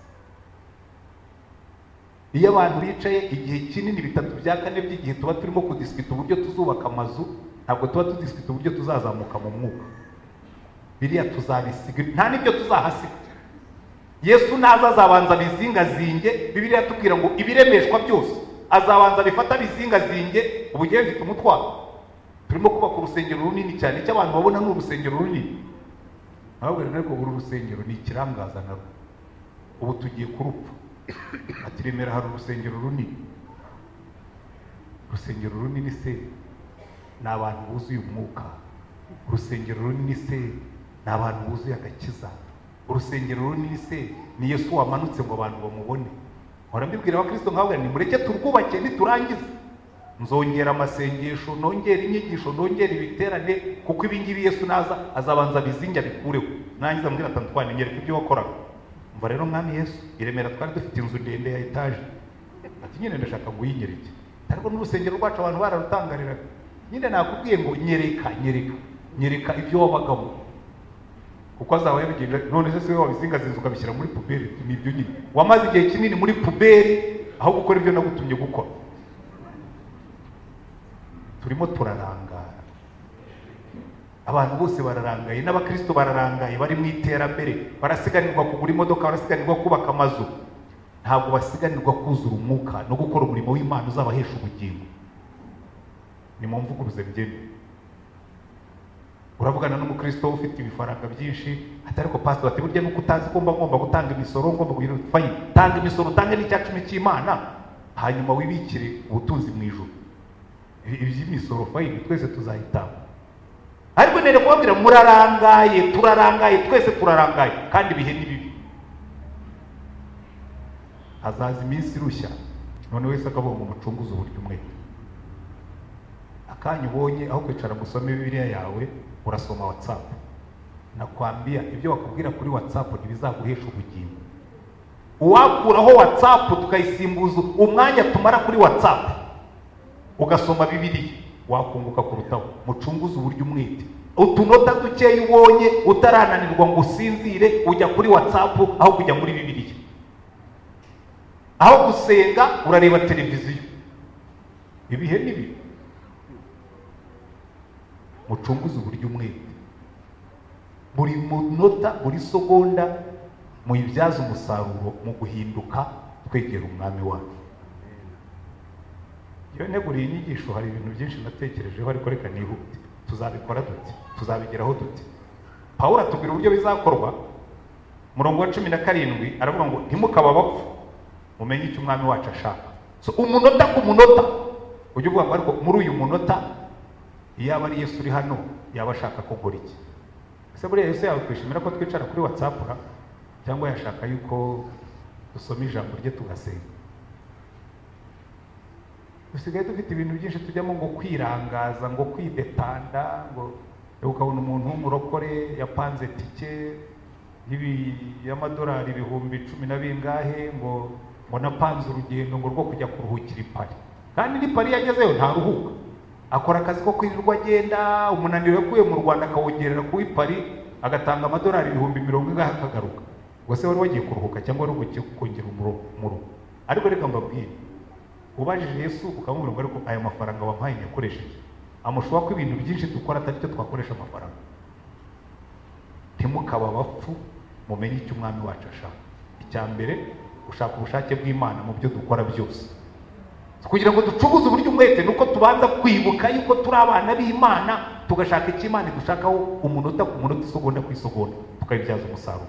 iyo abantu bicaye igihe kinini bitatu bya kane by'igihe tuba turimo kudisikita uburyo tuzubaka amazu ntabwo tuba tudisikita uburyo tuzazamuka mu mwuka biriya tuzabisiga nta n'ibyo tuzahasiga yesu naza azabanza abizingazinge bibiriya tubwira ngo ibiremeshwa byose azabanza abifata abizingazinge ubugiye bifite umutwaro turimo kubaka urusengero runini cyane icyo abantu babona ni urusengero runini nababwira ariko uru rusengero ni ikirangaza narwo ubu tugiye kurupfa ati remera hari urusengero runini urusengero runini se ni abantu buzuye umwuka urusengero runini se ni abantu buzuye agakiza urusengero runini se ni yesu wamanutse ngo abantu bamubone mpora mbibwira abakristo nkababwira nti mureke turwubake niturangize nzongera amasengesho nongera inyigisho nongera ibiterane kuko ibingibi yesu naza azabanza abizinge abikureho nangiza mbwira atandukanye nyereka ibyo wakoraga umva rero mwami yesu i remera twari dufite inzu ndende ya etaje ati nyine ndashaka guyinyereke ariko n'urusengero rwacu abantu bararutangariraga nyine nakubwiye ngo nyereka nyereka nyereka ibyo wabagamo kuko azaba yabigenje none se siwe wabizingazinze ukabishyira muri puberi ni ibyo nyine wamaze igihe kinini muri puberi aho gukora ibyo nagutumye gukora turimo turarangara abantu bose bararangaye n'abakristo bararangaye bari mu iterambere barasiganirwa kugura imodoka barasiganirwa kubaka amazu ntabwo basiganirwa kuzura umwuka no gukora umurimo w'imana uzabahesha ubugingo ni mu mvuguruze byemewe uravugana n'umukristo ufite ibifaranga byinshi ati ariko pastor ati burya nuko utazi ko mba ngomba gutanga imisoro ngomba kugira fayini tanga imisoro utange n'icya cumi cy'imana hanyuma wibikire ubutunzi mu ijoro Ibi- iby'imisoro fayini twese tuzayitanga ariko nere kubabwira murarangaye turarangaye twese turarangaye kandi ibihe ni bibi hazaza iminsi irushya none wese akavuga ngo mucunguze uburyo umwe akanya ubonye aho kwicara ngo usome bibiliya yawe urasoma watsapu nakwambia ibyo bakubwira kuri watsapu ntibizaguhesha ubugingo uwakuraho watsapu tukayisimbuza umwanya tumara kuri watsapu ugasoma bibiliya wakunguka kurutaho mucunguze uburyo umwete utunota dukeya ubonye utarananirwa ngo usinzire ujya kuri watsapu aho kujya muri bibiliya aho gusenga urareba televiziyo ibihe ni bibi mucunguze uburyo umwete buri munota buri segonda muyibyaze umusaruro mu guhinduka twegera umwami wacu iyo neguriye inyigisho hari ibintu byinshi natekerejeho ariko reka nihute tuzabikora dute tuzabigeraho dute pawulo atubwira uburyo bizakorwa murongo wa cumi na karindwi aravuga ngo ntimukaba abapfu mumenye icyo umwami wacu ashaka so umunota ku munota ujye uvuga ngo ariko muri uyu munota iyaba ari yesu uri hano yaba ashaka kugura iki ese buriya yesu yakwishimira ko twicara kuri watsapu ra cyangwa yashaka yuko dusoma ijambo rye tugasenga dusigaye dufite ibintu byinshi tujyamo ngo kwirangaza ngo kwidetanda ngo ukabona umuntu w'umurokore yapanze tike y'ibi- y'amadolari ibihumbi cumi na bingahe ngo ngo napanze urugendo ngo rwo kujya kuruhukira i pari kandi n'i pari iyo agezeyo ntaruhuka akora akazi ko kwirirwa agenda umunaniro yakuye mu rwanda akawongerera ku w'i pari agatanga amadolari ibihumbi mirongo ingahe akagaruka ngo se wari wagiye kuruhuka cyangwa wari ugiye kongera umuro ariko reka mbabwire ubajije yesu ukamubwira ngo ariko aya mafaranga wampaye nyakoresheje amushobora ko ibintu byinshi dukora atari cyo twakoresha amafaranga ntimukaba abapfu mumenye icyo umwami wacu ashaka icya mbere gushaka ubushake bw'imana mu byo dukora byose kugira ngo ducuguze uburyo umwete ni uko tubanza kwibuka yuko turi abana b'imana tugashaka icyo imana idushakaho umunota ku munota isogonda ku isogonda tukabibyaza umusaruro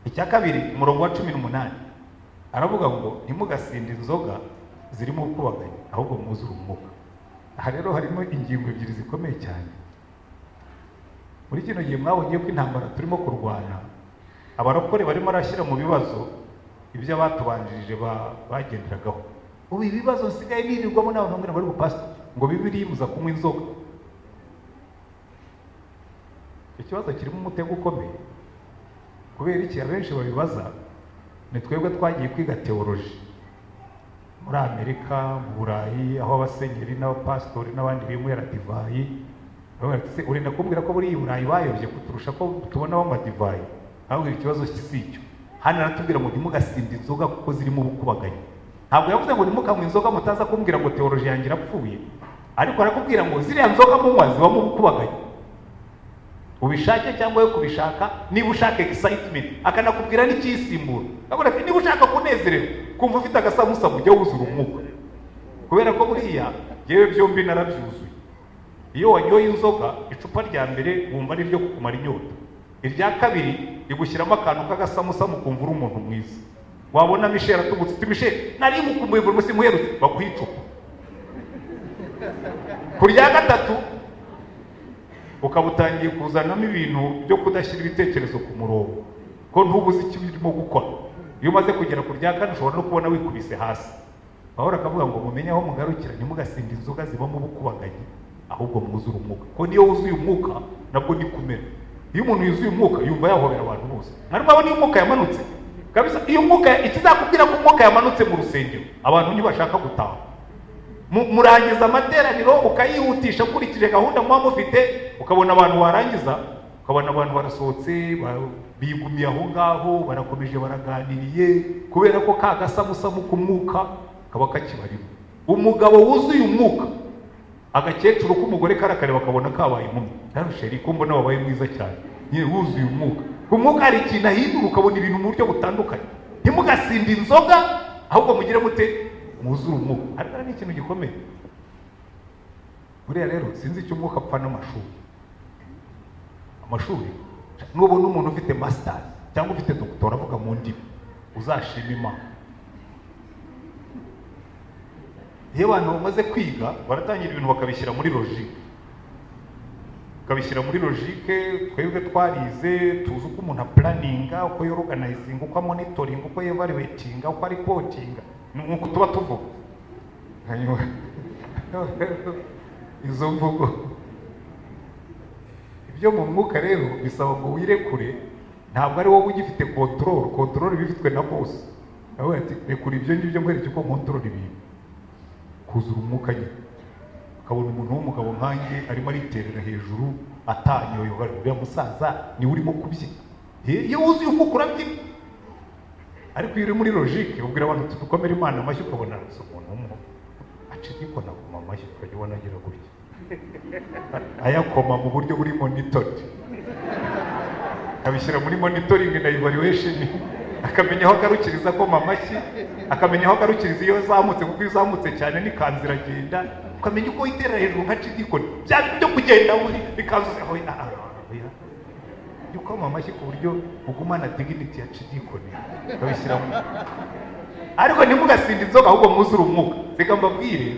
icya kabiri umurongo wa cumi n'umunani aravuga ngo ntimugasinde inzoga zirimo ubwubaganye ahubwo mwuzure umwuka aha rero harimo ingingo ebyiri zikomeye cyane muri kino gihe mwabonye ko intambara turimo kurwana abarokore barimo arashyira mu bibazo ibyo abatubanjirije ba- bagenderagaho ubu ibibazo nsigaye birirwamo n'abantu bamwe bari bupasiteri ngo bibiri muza kunywa inzoga icyo kibazo kirimo umutego ukomeye kubera iki abenshi babibaza ni twebwe twagiye kwiga teoloji muri amerika mu burayi aho abasenyeri n'abapasitori n'abandi bimwera divayi baravuga bati, "Se, urenda kumbwira ko buriya i burayi bayobye kuturusha ko tubonaho amadivayi ahubwo ikibazo si icyo hano aratubwira ngo ntimugasinde inzoga kuko zirimo ubukubaganyi ntabwo yavuze ngo ntimukanywe inzoga mutaza kumbwira ngo teoloji yanjye irapfuye ariko arakubwira ngo ziriya nzoga munywa zibamo ubukubaganyi ubishake cyangwa we kubishaka niba ushaka excitement akanakubwira n'icyisimbura avuga ati niba ushaka kunezererwa kumva ufite agasamusa ujya wuzura umwuka kubera ko buriya yewe byombi narabyuzuye iyo wanyoye inzoga icupa rya mbere wumva ari iryo kukumara inyota irya kabiri rigushyiramo akantu k'agasamusa mukumva uri umuntu mwiza wabona misheri atubutse uti misheri nari mukumbuye buri munsi muherutse baguha icupa ku rya gatatu ukaba utangiye kuzanamo ibintu byo kudashyira ibitekerezo ku murongo ko ntubuze icyo urimo gukora iyo umaze kugera ku rya kane ushobora no kubona wikubise hasi pawulo akavuga ngo mumenye aho mugarukira ntimugasinde inzoga zibamo ubukubaganyi ahubwo mwuzure umwuka ko niyo wuzuye umwuka nabwo ni kumera iyo umuntu yuzuye umwuka yumva yahobera abantu bose mwarimu niyo umwuka yamanutse kabisa iyo umwuka ikizakubwira ko umwuka yamanutse mu rusengero abantu ntibashaka gutaha Mu- murangiza amateraniro ukayihutisha ukurikije gahunda muba mufite ukabona abantu warangiza ukabona abantu barasohotse ba- bigumiye aho ngaho barakomeje baraganiriye kubera ko ka gasamusamu k'umwuka kaba kakibarimo umugabo wuzuye umwuka agakecuru k'umugore karakareba akabona kabaye inkumi yarusheri ko mbona wabaye mwiza cyane nyine wuzuye umwuka ku mwuka hari ikintu ahindura ukabona ibintu mu buryo butandukanye ntimugasinde inzoga ahubwo mugire mute mwuzure umwuka ariko ni ikintu gikomeye buriya rero sinzi icyo umwuka apfa n'amashuri amashuri nubona umuntu ufite masitari cyangwa ufite dogitora avuga mu ndimi uzashima imana iyo abantu bamaze kwiga baratangira ibintu bakabishyira muri logike ukabishyira muri logike twebwe twarize tuzi uko umuntu apuraninga uko yoroganayizinga uko amonitoringa uko yevaluwetinga uko aripotinga ni uko tuba tuvuga hanyuma izo mvugo ibyo mu mwuka rero bisaba ngo wirekure ntabwo ari wowe ugifite kontororo kontororo iba ifitwe na bose aravuga ati rekura ibyo ngibyo nkwereke uko kontorora ibintu kuzura umwuka nyine ukabona umuntu w'umugabo nkanjye arimo ariterera hejuru atanyoyoga uriya musaza niwe urimo kubyina Eh, iyo wuzuye umwuka urabyina ariko iyo uri muri logike ubwira abantu uti dukomere imana amashyi ukabona si umuntu umwe acikikona akoma amashyi ukajya ubona agira gutya ayakoma mu buryo buri monitori akabishyira muri monitoring na evaluation akamenya aho agarukiriza akoma amashyi akamenya aho agarukiriza iyo azamutse kuko iyo azamutse cyane n'ikanzu iragenda ukamenya uko iterera hejuru nka cidikoni bya bintu byo kugenda buri ikanzu aho jya ukoma amashyi ku buryo ugumana dignity ya cidikoni ukabishyira mu ariko ntimugasinde inzoga ahubwo mwuzure umwuka reka mbabwire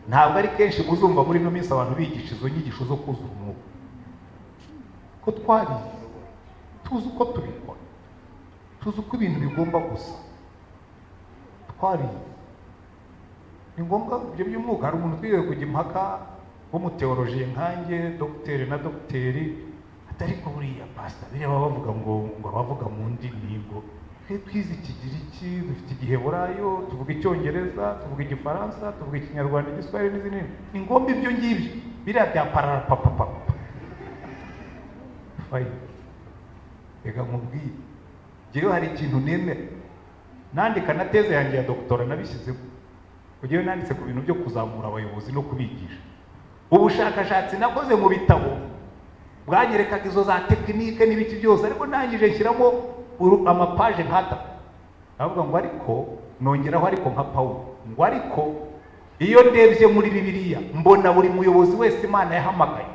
ntabwo ari kenshi muzumva muri ino minsi abantu bigisha izo nyigisho zo kuzura umwuka ko twarize tuzi uko tubikora tuzi uko ibintu bigomba gusa twarize ni ngombwa ibyo by'umwuka hari umuntu utwiriwe kujya impaka w'umuteorolojiye nkanjye dogiteri na dogiteri atari ko buriya pasita biriya baba bavuga ngo ngo abavuga mu ndimi ngo twe twize ikigiriki dufite igiheburayo tuvuga icyongereza tuvuga igifaransa tuvuga ikinyarwanda igiswahili n'izindi ni ngombwa ibyo ngibyo biriya bya pararapapapapa fayi reka nkubwire njyewe hari ikintu nemera nandika na teze yanjye ya dogitora nabishyizemo njyewe nanditse ku bintu byo kuzamura abayobozi no kubigisha ubushakashatsi nakoze mu bitabo bwanyerekaga izo za tekinike n'ibiki byose ariko ntangije nshyiramo amapaje nkata ndavuga ngo ariko nongeraho ariko nka pawulo ngo ariko iyo ndebye muri bibiliya mbona buri muyobozi wese imana yahamagaye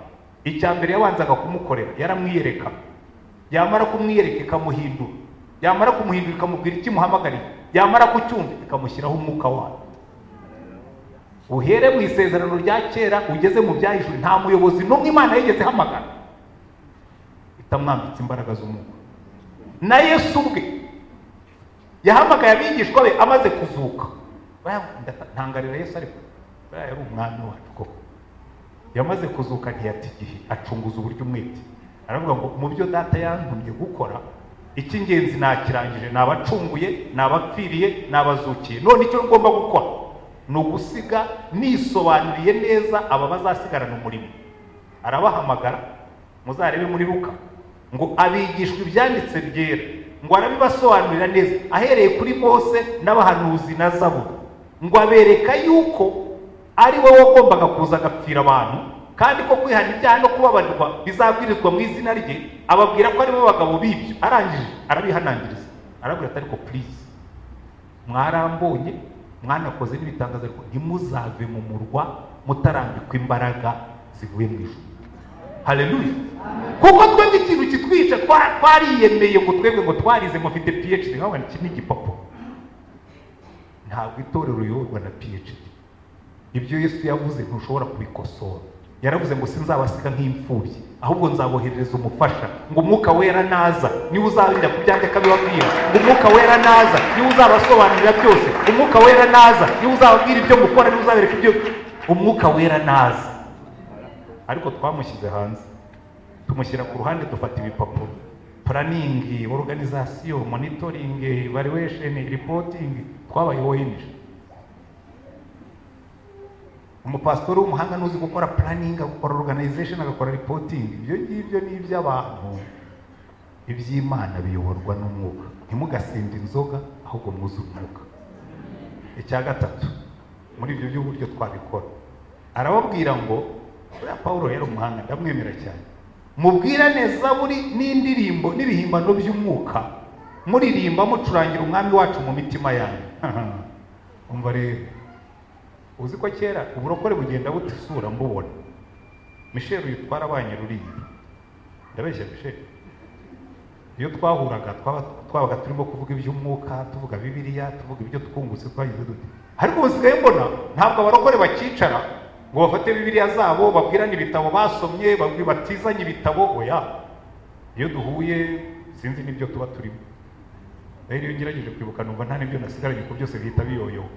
icya mbere yabanzaga kumukorera yaramwiyereka yamara kumwiyereka ikamuhindura yamara kumuhindura ikamubwira icyo imuhamagariye yamara kucyumva ikamushyiraho umwuka wayo uhere mu isezerano rya kera ugeze mu byahishwe nta muyobozi n'umwe imana yigeze ihamagara itamwambitse imbaraga z'umwuka na yesu ubwe yahamagaye abigishwa be amaze kuzuka ntangarira yesu ariko buriya yari umwami wacu koko yamaze kuzuka ntiyata igihe acunguza uburyo umwete aravuga ngo mu byo data yantumye gukora icy'ingenzi nakirangije ni abacunguye ni abapfiriye ni abazukiye none icyo ngomba gukora ni ugusiga nisobanuriye neza aba bazasigarana umurimo arabahamagara muzarebe muri ruka ngo abigishwe ibyanditse byera ngo arabibasobanurira neza ahereye kuri mose n'abahanuzi na zaburi ngo abereka yuko ari wowe wagombaga kuza agapfira abantu kandi ko kwihana ibyaha no kubabarirwa bizabwirizwa mu izina rye ababwira ko aribo bagabo b'ibyo arangije arabihanangiriza arabwira ati ariko purize mwarambonye mwanakoze n'ibitangaza ariko ntimuzave mu murwa mutarambikwa imbaraga zivuye mu ijuru haleluya kuko twebwe ikintu kitwica twariyemeye ngo twebwe ngo twarize ngo mfite phd nkabona iki ni igipapuro ntabwo itorero riyoborwa na phd ibyo yesu yavuze ntushobora kubikosora yaravuze ngo sinzabasiga nk'imfubyi ahubwo nzaboherereza umufasha ngo umwuka wera naza niwe uzarinda ku byanjye akabibabwira ngo umwuka wera naza niwe uzabasobanurira byose umwuka wera naza niwe uzababwira ibyo mukora niwe uzabereka ibyo umwuka wera naza ariko twamushyize hanze tumushyira ku ruhande dufata ibipapuro puraningi oruganizasiyo monitoringi valuwesheni ripotingi twabayoheje umupasitori w'umuhanga ntuzi gukora puraningi agakora oruganizesheni agakora ripotingi ibyo ngibyo ni iby'abantu iby'imana biyoborwa n'umwuka ntimugasinde inzoga ahubwo mwuze umwuka icya gatatu muri ibyo by'uburyo twabikora arababwira ngo buriya paul yari umuhanga ndamwemera cyane mubwirane zaburi n'indirimbo n'ibihimbano by'umwuka muririmba mucurangira umwami wacu mu mitima yanyu umva rero uzi ko kera uburokore bugenda buta isura mbubona misheri uyitwara abanye ruriya ndabeshya misheri iyo twahuraga twabaga turimo kuvuga iby'umwuka tuvuga bibiliya tuvuga ibyo twungutse twagize dute ariko ubu sigaye mbona ntabwo abarokore bakicara ngo bafate bibiliya zabo babwirane ibitabo basomye batizanye ibitabo oya iyo duhuye sinzi n'ibyo tuba turimo rero iyo ngerageje kwibuka numva nta n'ibyo nasigaranye ko byose bihita biyoyoba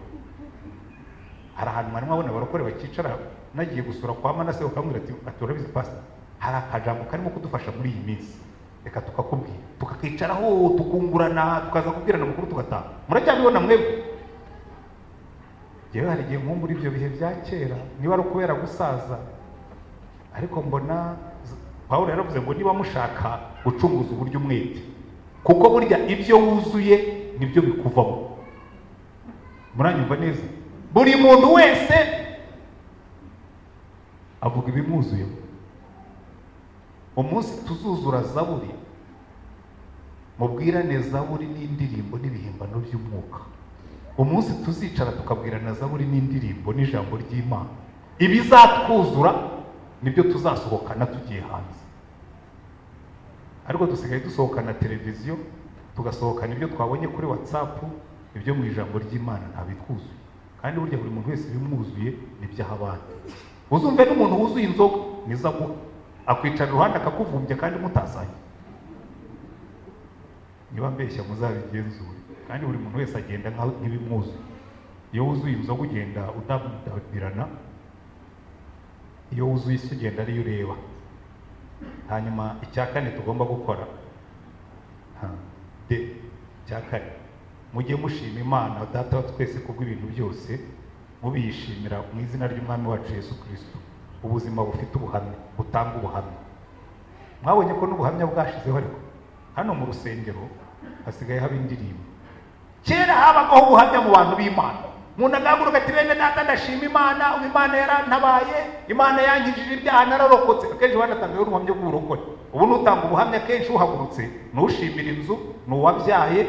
hari ahantu mwarimu abona abarokore bakicara nagiye gusura kwa manase ukamubwira ati urabizi pasita hari akajambo karimo kudufasha muri iyi minsi reka tukakubwira tukakicaraho tukungurana tukaza kubwirana amakuru tugataha muracyabibona mwebwe ngewe hari igihe nkumva ibyo bihe bya kera niba ari ukubera gusaza ariko mbona paul yaravuze ngo niba mushaka gucunguza uburyo umwete kuko burya ibyo wuzuye nibyo bikuvamo muranyumva neza buri muntu wese avuga ibimwuzuyeho umunsi tuzuzura zaburi mubwirane zaburi n'indirimbo n'ibihimbano by'umwuka umunsi tuzicara tukabwirana zaburi n'indirimbo n'ijambo ry'imana ibizatwuzura nibyo tuzasohokana tugiye hanze ariko dusigaye dusohokana televiziyo tugasohokana ibyo twabonye kuri watsapu ibyo mu ijambo ry'imana ntabitwuzuye kandi burya buri muntu wese ibimwuzuye n'iby'ahabana uzumve n'umuntu wuzuye inzoga nizo aguha akwicara iruhande akakuvumbya kandi mutasanye niba mbeshya muzabigenzure kandi buri muntu wese agenda nkaho nk'ibimwuzuye iyo wuzuye inzoga ugenda udabirana iyo wuzuye isi ugenda ariyo ureba hanyuma icya kane tugomba gukora ha, de icya kane mujye mushima imana data wa twese kubw'ibintu byose mubiyishimira mu izina ry'umwami wacu yesu kirisito ubuzima bufite ubuhamya butanga ubuhamya mwabonye ko n'ubuhamya bwashizeho ariko hano mu rusengero hasigaye haba indirimbo kera habagaho ubuhamya mu bantu b'imana umuntu agahaguruka ati bene data ndashima imana ubu imana yarantabaye imana yangijije ibyaha nararokotse akenshi banatangaho ubuhamya bw'uburokore ubu n'utanga ubuhamya kenshi uhagurutse ni ushimira inzu ni uwabyaye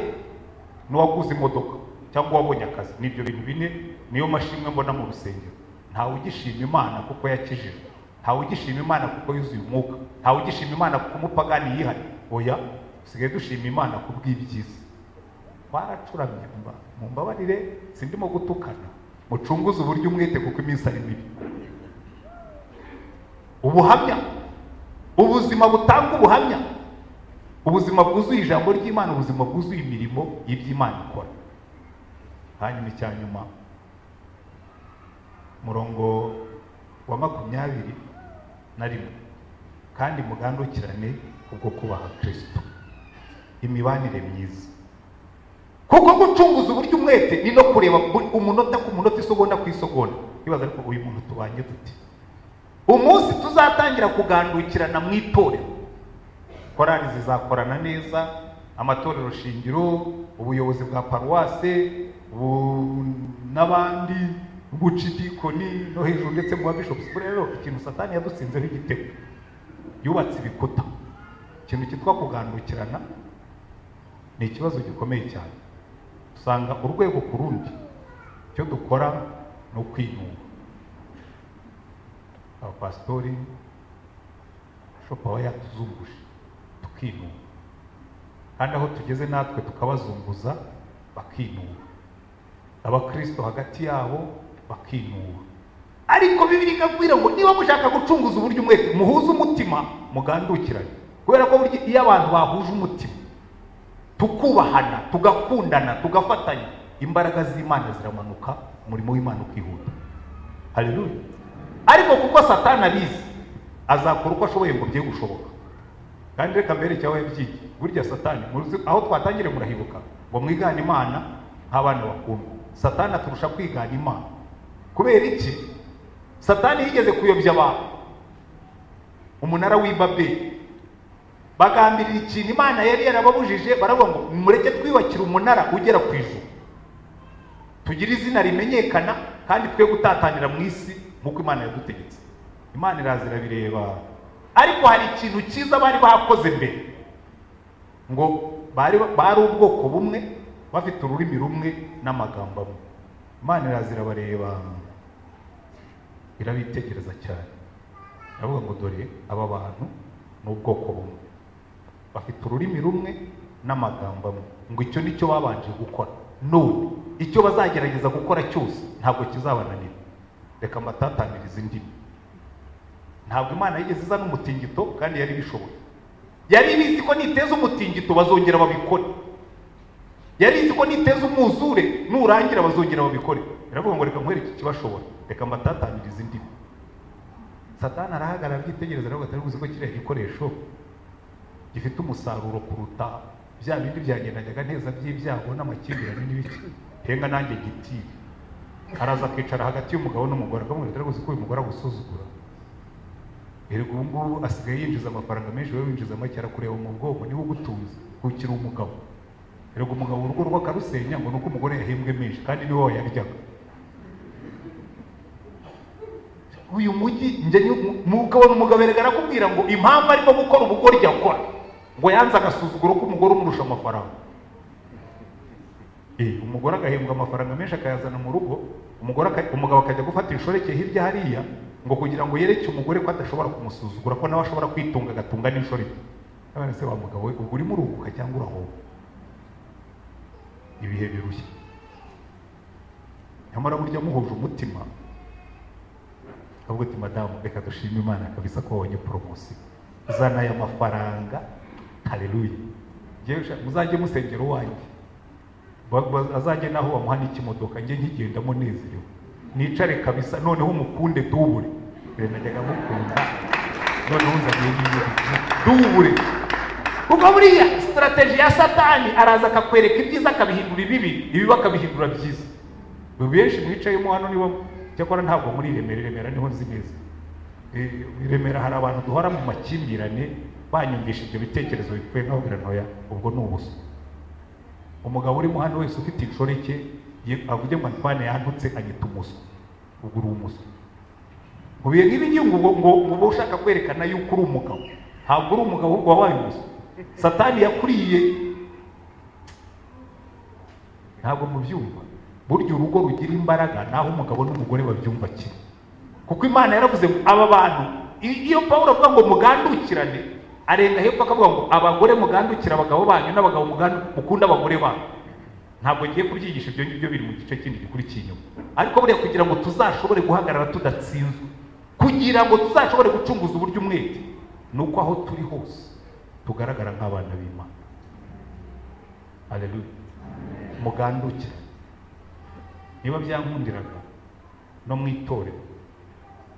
n'uwaguze imodoka cyangwa uwabonye akazi ni ibyo bintu bine niyo mashimwe mbona mu rusengero ntawe ugishima imana kuko yakijijwe ntawe ugishima imana kuko yuzuye umwuka ntawe ugishima imana kuko umupagani yihari oya dusigaye dushima imana ku bw'ibyiza twaracuramye mba- mu mbabarire sindimo gutukana mucunguze uburyo umwete kuko iminsi ari mibi ubuhamya ubuzima butanga ubuhamya ubuzima bwuzuye ijambo ry'imana ubuzima bwuzuye imirimo y'iby'imana ikora hanyuma icya nyuma umurongo wa makumyabiri na rimwe kandi mugandukirane kubwo kubaha kirisito imibanire myiza kuko gucunguza uburyo umwete ni no kureba buri- umunota ku munota isogonda ku isogonda ibaza ariko uyu muntu tubanye dute umunsi tuzatangira kugandukirana mu itorero korali zizakorana neza amatorero shingiro ubuyobozi bwa paruwase bu- n'abandi bucidikoni no hejuru ndetse mu babishopusi buriya rero ikintu satani yadutsinzeho igitego yubatse ibikuta ikintu cyitwa kugandukirana ni ikibazo gikomeye cyane usanga urwego ku rundi icyo dukora ni ukwinunga abapasitori shopu aba yatuzunguje tukinuba kandi aho tugeze natwe tukabazunguza bakinuba abakristo hagati yabo bakinuba ariko bibiri ikabwira ngo niba mushaka gucunguza uburyo umwete muhuze umutima mugandukirane kubera ko burya iyo abantu bahuje umutima tukubahana tugakundana tugafatanya imbaraga z'imana ziramanuka umurimo w'imana ukihuta haleluya ariko kuko satani abizi azakora uko ashoboye ngo bye gushoboka kandi reka mbere cyaho yabyigiye burya satani muruzi aho twatangire murahibuka ngo mwigane imana nk'abana bakundwa satani aturusha kwigana imana kubera iki satani yigeze kuyobya abantu umunara w'i babeli bagambirira ikintu imana yari yarababujije baravuga ngo mureke twiyubakire umunara ugera ku ijuru tugire izina rimenyekana kandi twe gutatanira mu isi nk'uko imana yadutegetse imana iraza irabireba ariko hari ikintu cyiza bari bakoze mbere ngo bari bari ubwoko bumwe bafite ururimi rumwe n'amagambo amwe imana iraza irabareba irabitegereza cyane iravuga ngo dore aba bantu ni ubwoko bumwe bafite ururimi rumwe n'amagambo amwe ngo icyo ni cyo babanje gukora none icyo bazagerageza gukora cyose ntabwo kizabananira reka mbatatanirize indimi ntabwo imana yigeze izana umutingito kandi yari bishoboye yari ibizi ko niteza umutingito bazongera babikore yari izi ko niteza umwuzure nurangira bazongera babikore iravuga ngo reka nkwereke ikibashobora reka mbatatanirize indimi satani arahagarara abyitegereza aravuga atari buzi ko kiriya gikoresho gifite umusaruro kuruta bya bindi byagendanyaga neza by'ibyago n'amakimbirane n'ibiki henga nanjye gitire araza akicara hagati y'umugabo n'umugore akamubwira atari buzi ko uyu mugore agusuzugura erega ubu ngubu asigaye yinjiza amafaranga menshi wowe winjiza make arakureba mu bwoko niwe ugutunze ukiri umugabo erega umugabo urugo rwe akarusenya ngo ni uko umugore yahembwe menshi kandi niwe wayaryaga uyu mujyi njye ni- umugabo n'umugabo erega arakubwira ngo impamvu arimo gukora ubugoryi akora ngo yanze agasuzuguro k'umugore umurusha amafaranga Eh, umugore agahembwa amafaranga menshi akayazana mu rugo umugore aka- umugabo akajya gufata inshoreke hirya hariya ngo kugira ngo yereke umugore ko adashobora kumusuzugura ko nawe ashobora kwitunga agatunga n'inshoreke abana se wa mugabo we ubwo urimo uruhuka cyangwa urahoba ibihe birushya nyamara burya muhuje umutima uti madamu reka dushime imana kabisa ko wabonye poromosiyo uzana aya mafaranga hareruye muzajye musengera uwanjye azajye naho bamuha n'ikimodoka njye nkigendamo nezerewe nicare kabisa noneho umukunde dubure mbere najyaga mukunda noneho nzaniye n'iyo dubure kuko buriya sitarategi ya satani araza akakwereka ibyiza akabihindura ibibi ibibi akabihindura byiza benshi mwicayemo hano niba cyakora ntabwo muri remera remera niho nzi neza remera hari abantu duhora mu makimbirane banyumvisha ibyo bitekerezo bipfuye nk'aho birantoya ubwo ni ubuso umugabo urimo hano wese ufite inshoreke avuge ngo antwane yantutse anyita umuswa ubwo uri umuswa mu bihe nk'ibi ngibi ngo uba ushaka kwerekana yuko uri umugabo ntabwo uri umugabo ahubwo wabaye umuswa satani yakuriye ntabwo mubyumva burya urugo rugira imbaraga naho umugabo n'umugore babyumva kimwe kuko imana yaravuze ngo aba bantu iyo pawulo avuga ngo mugandukirane arenga hepfo akavuga ngo abagore mugandukira abagabo banyu n'abagabo mukunda abagore banyu ntabwo ngiye kubyigisha ibyo ngibyo biri mu gice kindi gikurikiye inyuma ariko buriya kugira ngo tuzashobore guhagarara tudatsinzwe kugira ngo tuzashobore gucunguza uburyo umwete ni uko aho turi hose tugaragara nk'abana b'imana aleluya mugandukira niba byankundiraga no mu itorero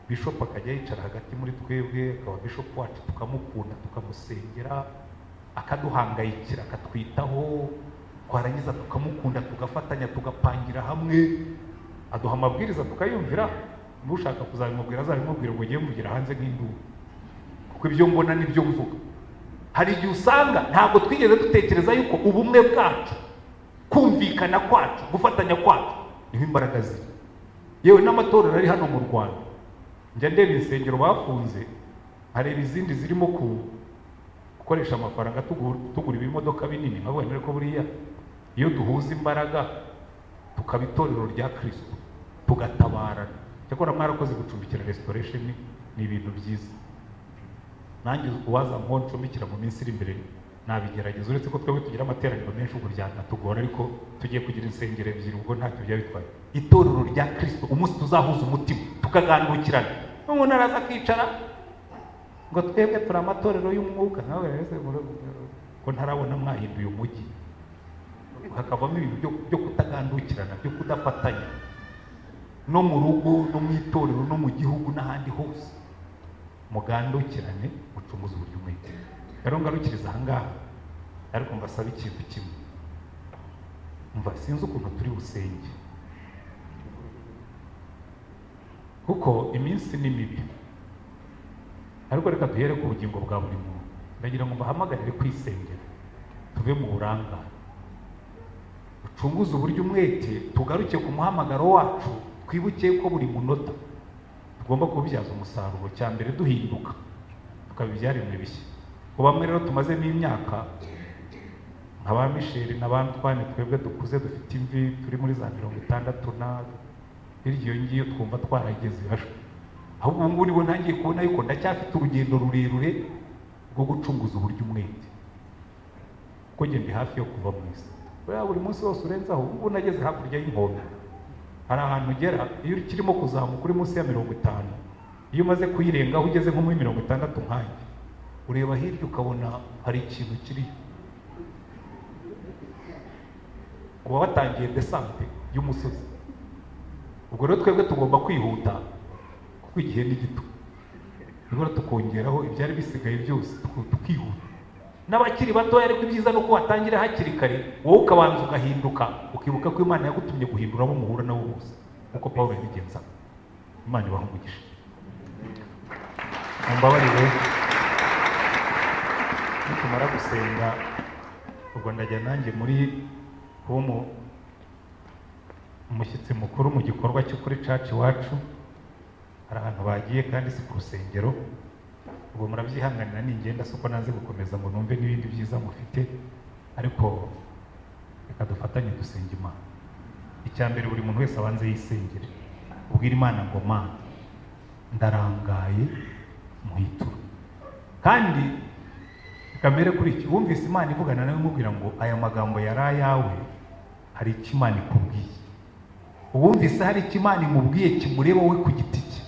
bishopu akajya yicara hagati muri twebwe akaba bishopu wacu tukamukunda tukamusengera akaduhangayikira akatwitaho twarangiza tukamukunda tugafatanya tugapangira hamwe aduha amabwiriza tukayumvira n'ushaka kuzabimubwira azabimubwira ngo ugiye mugira hanze nk'induru kuko ibyo mbona n'ibyo mvuga hari igihe usanga ntabwo twigeze dutekereza yuko ubumwe bwacu kumvikana kwacu gufatanya kwacu niho imbaraga ziri yewe n'amatorero ari hano mu rwanda njya ndeba insengero bafunze nkareba izindi zirimo gukoresha amafaranga tugura ibimodoka binini nkavuga none ko buriya iyo duhuza imbaraga tukaba itorero rya kirisito tugatabarana cyakora mwarakoze gucumbikira resitoresheni ni ibintu byiza nanjye uwazamwaho ncumbikira mu minsi iri imbere nabigerageza uretse ko twebwe tugira amateraniro menshi ubwo byanatugora ariko tugiye kugira insengero ebyiri ubwo ntacyo byaba bitwaye itorero rya kirisito umunsi tuzahuza umutima tukagandukirana n'umuntu araza akicara ngo twebwe turi amatorero y'umwuka nawe rero ko ntarabona mwahinduye umujyi hakavamo ibintu byo kutagandukirana byo kudafatanya no mu rugo no mu itorero no mu gihugu n'ahandi hose mugandukirane mucunguze uburyo umwete rero ngarukiriza ahangaha ariko mbasaba ikintu kimwe mva sinzi ukuntu turi busenge kuko iminsi ni mibi ariko reka duhere ku bugingo bwa buri muntu ndagira ngo mbahamagarire kwisengera tuve mu burangare ducunguze uburyo umwete tugaruke ku muhamagaro wacu twibuke ko buri munota tugomba kubibyaza umusaruro cya mbere duhinduka tukabibyarira bishya ku bamwe rero tumazemo imyaka nka ba misheri na ba ntwane twebwe dukuze dufite imvi turi muri za mirongo itandatu na hirya iyo ngiyo twumva twarageze ahubwo ubu ngubu nibo ntangiye kubona yuko ndacyafite urugendo rurerure rwo gucunguza uburyo umwete kuko ngende hafi yo kuva mu isi buriya buri munsi wose urenzaho ubu ngubu nageze hakurya y'inkombe hari ahantu ugera iyo ukirimo kuzamuka uri munsi ya mirongo itanu iyo umaze kuyirengaho ugeze nko muri mirongo itandatu nkange ureba hirya ukabona hari ikintu kiri uba watangiye desante y'umusozi ubwo rero twebwe tugomba kwihuta kuko igihe ni gito rero tukongeraho ibyari bisigaye byose tukihuta n'abakiri batoya ariko ibyiza ni uko watangira hakiri kare wowe ukabanza ugahinduka ukibuka ko imana yagutumye guhindura abo muhura nabo bose nk'uko paul yabigenzaga imana ibaha umugisha mumbabarire nitumara gusenga ubwo ndajya nanjye muri kuba umushyitsi mukuru mu gikorwa cyo kuri caci iwacu hari ahantu bagiye kandi si ku rusengero ubwo murabyihanganira ningenda si uko nanze gukomeza ngo numve n'ibindi byiza mufite ariko reka dufatanye dusenga imana icya mbere buri muntu wese abanze yisengere ubwira imana ngo mana ndarangaye muhitura kandi kamere kuri iki wumvise imana ivugana nawe imubwira ngo aya magambo yari ayawe hari icyo imana ikubwiye uwumvise hari icyo imana imubwiye kimureba we ku giti cye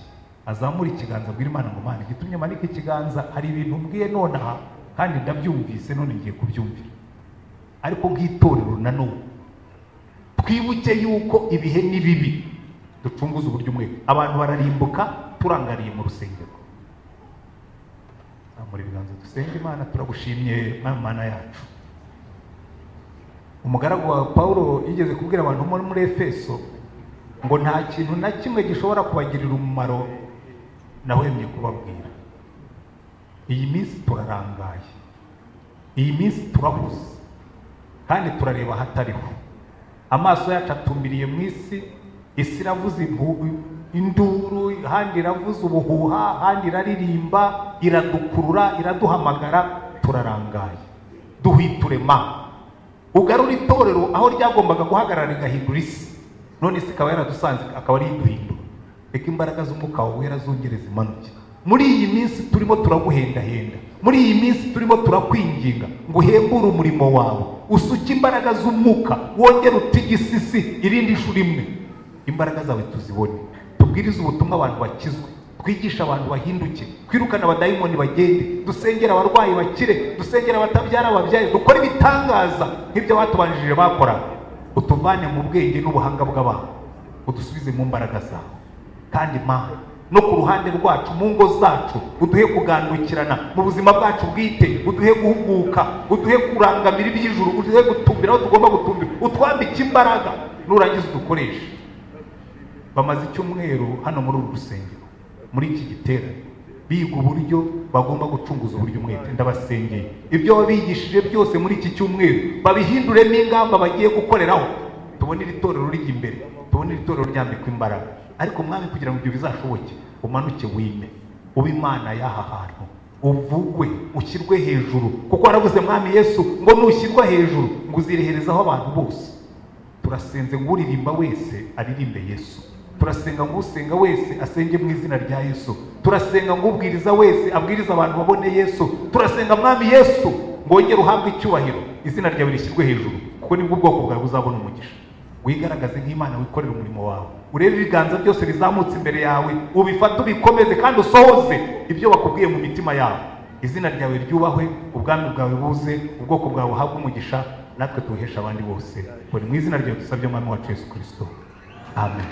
azamura ikiganza abwira imana ngo mana igitumye manike ikiganza hari ibintu mbwiye nonaha kandi ndabyumvise none ngiye kubyumvira ariko nk'itorero nanone twibuke yuko ibihe ni bibi ducunguze uburyo umwe abantu bararimbuka turangariye mu rusengero zamura ibiganza dusenge imana turagushimye mwana mana yacu umugaragu wa paul yigeze kubwira abantu bo muri efeso ngo nta kintu na kimwe gishobora kubagirira umumaro nahwemye kubabwira iyi minsi turarangaye iyi minsi turahuze kandi turareba ahatariho amaso yacu atumiriye mu isi isi iravuze induru ahandi iravuze ubuhuha ahandi iraririmba iradukurura iraduhamagara turarangaye duhwiture ma ugarura itorero aho ryagombaga guhagarara rigahindura isi none isi ikaba yaradusanze akaba ari iduhindura reka imbaraga z'umwuka wawe wera zongere zimanuke muri iyi minsi turimo turaguhendahenda muri iyi minsi turimo turakwinginga ngo uhembure umurimo wawe usuke imbaraga z'umwuka wongere utigise isi irindi shuri imwe imbaraga zawe tuzibone tubwirize ubutumwa abantu bakizwe twigishe abantu bahinduke twirukane abadayimoni bagende dusengera abarwayi bakire dusengera abatabyara ababyaye dukore ibitangaza nk'ibyo abatubanjirije bakoraga utuvane mu bwenge n'ubuhanga bw'abantu udusubize mu mbaraga zawe kandi mana no ku ruhande rwacu mu ngo zacu uduhe kugandukirana mu buzima bwacu bwite uduhe guhuguka uduhe kurangamira iby'ijuru uduhe gutumbira aho tugomba gutumbira utwambike imbaraga nurangiza udukoreshe bamaze icyumweru hano muri uru rusengero muri iki giterane biga uburyo bagomba gucunguza uburyo umwete ndabasengeye ibyo wabigishije byose muri iki cyumweru babihinduremo ingamba bagiye gukoreraho tubone iri torero rijya imbere tubone iri torero ryambikwa imbaraga ariko mwami kugira ngo ibyo bizashoboke umanuke wime ube imana y'aha hantu uvugwe ushyirwe hejuru kuko waravuze mwami yesu ngo nushyirwa hejuru ngo uzireherezaho abantu bose turasenze ngo uririmba wese aririmbe yesu turasenga ngo usenga wese asenge mu izina rya yesu turasenga ngo ubwiriza wese abwiriza abantu babone yesu turasenga mwami yesu ngo wongere uhabwe icyubahiro izina ryawe rishyirwe hejuru kuko nibwo ubwoko bwawe buzabona umugisha wigaragaze nk'imana wikorera umurimo wawe urebe ibiganza byose bizamutse imbere yawe ubifate ubikomeze kandi usohoze ibyo bakubwiye mu mitima yawe izina ryawe ryubahwe ubwami bwawe buze ubwoko bwawe buhabwe umugisha natwe tuwuhesha abandi bose buri mu izina ryawe dusabye mwami wacu yesu kirisito amen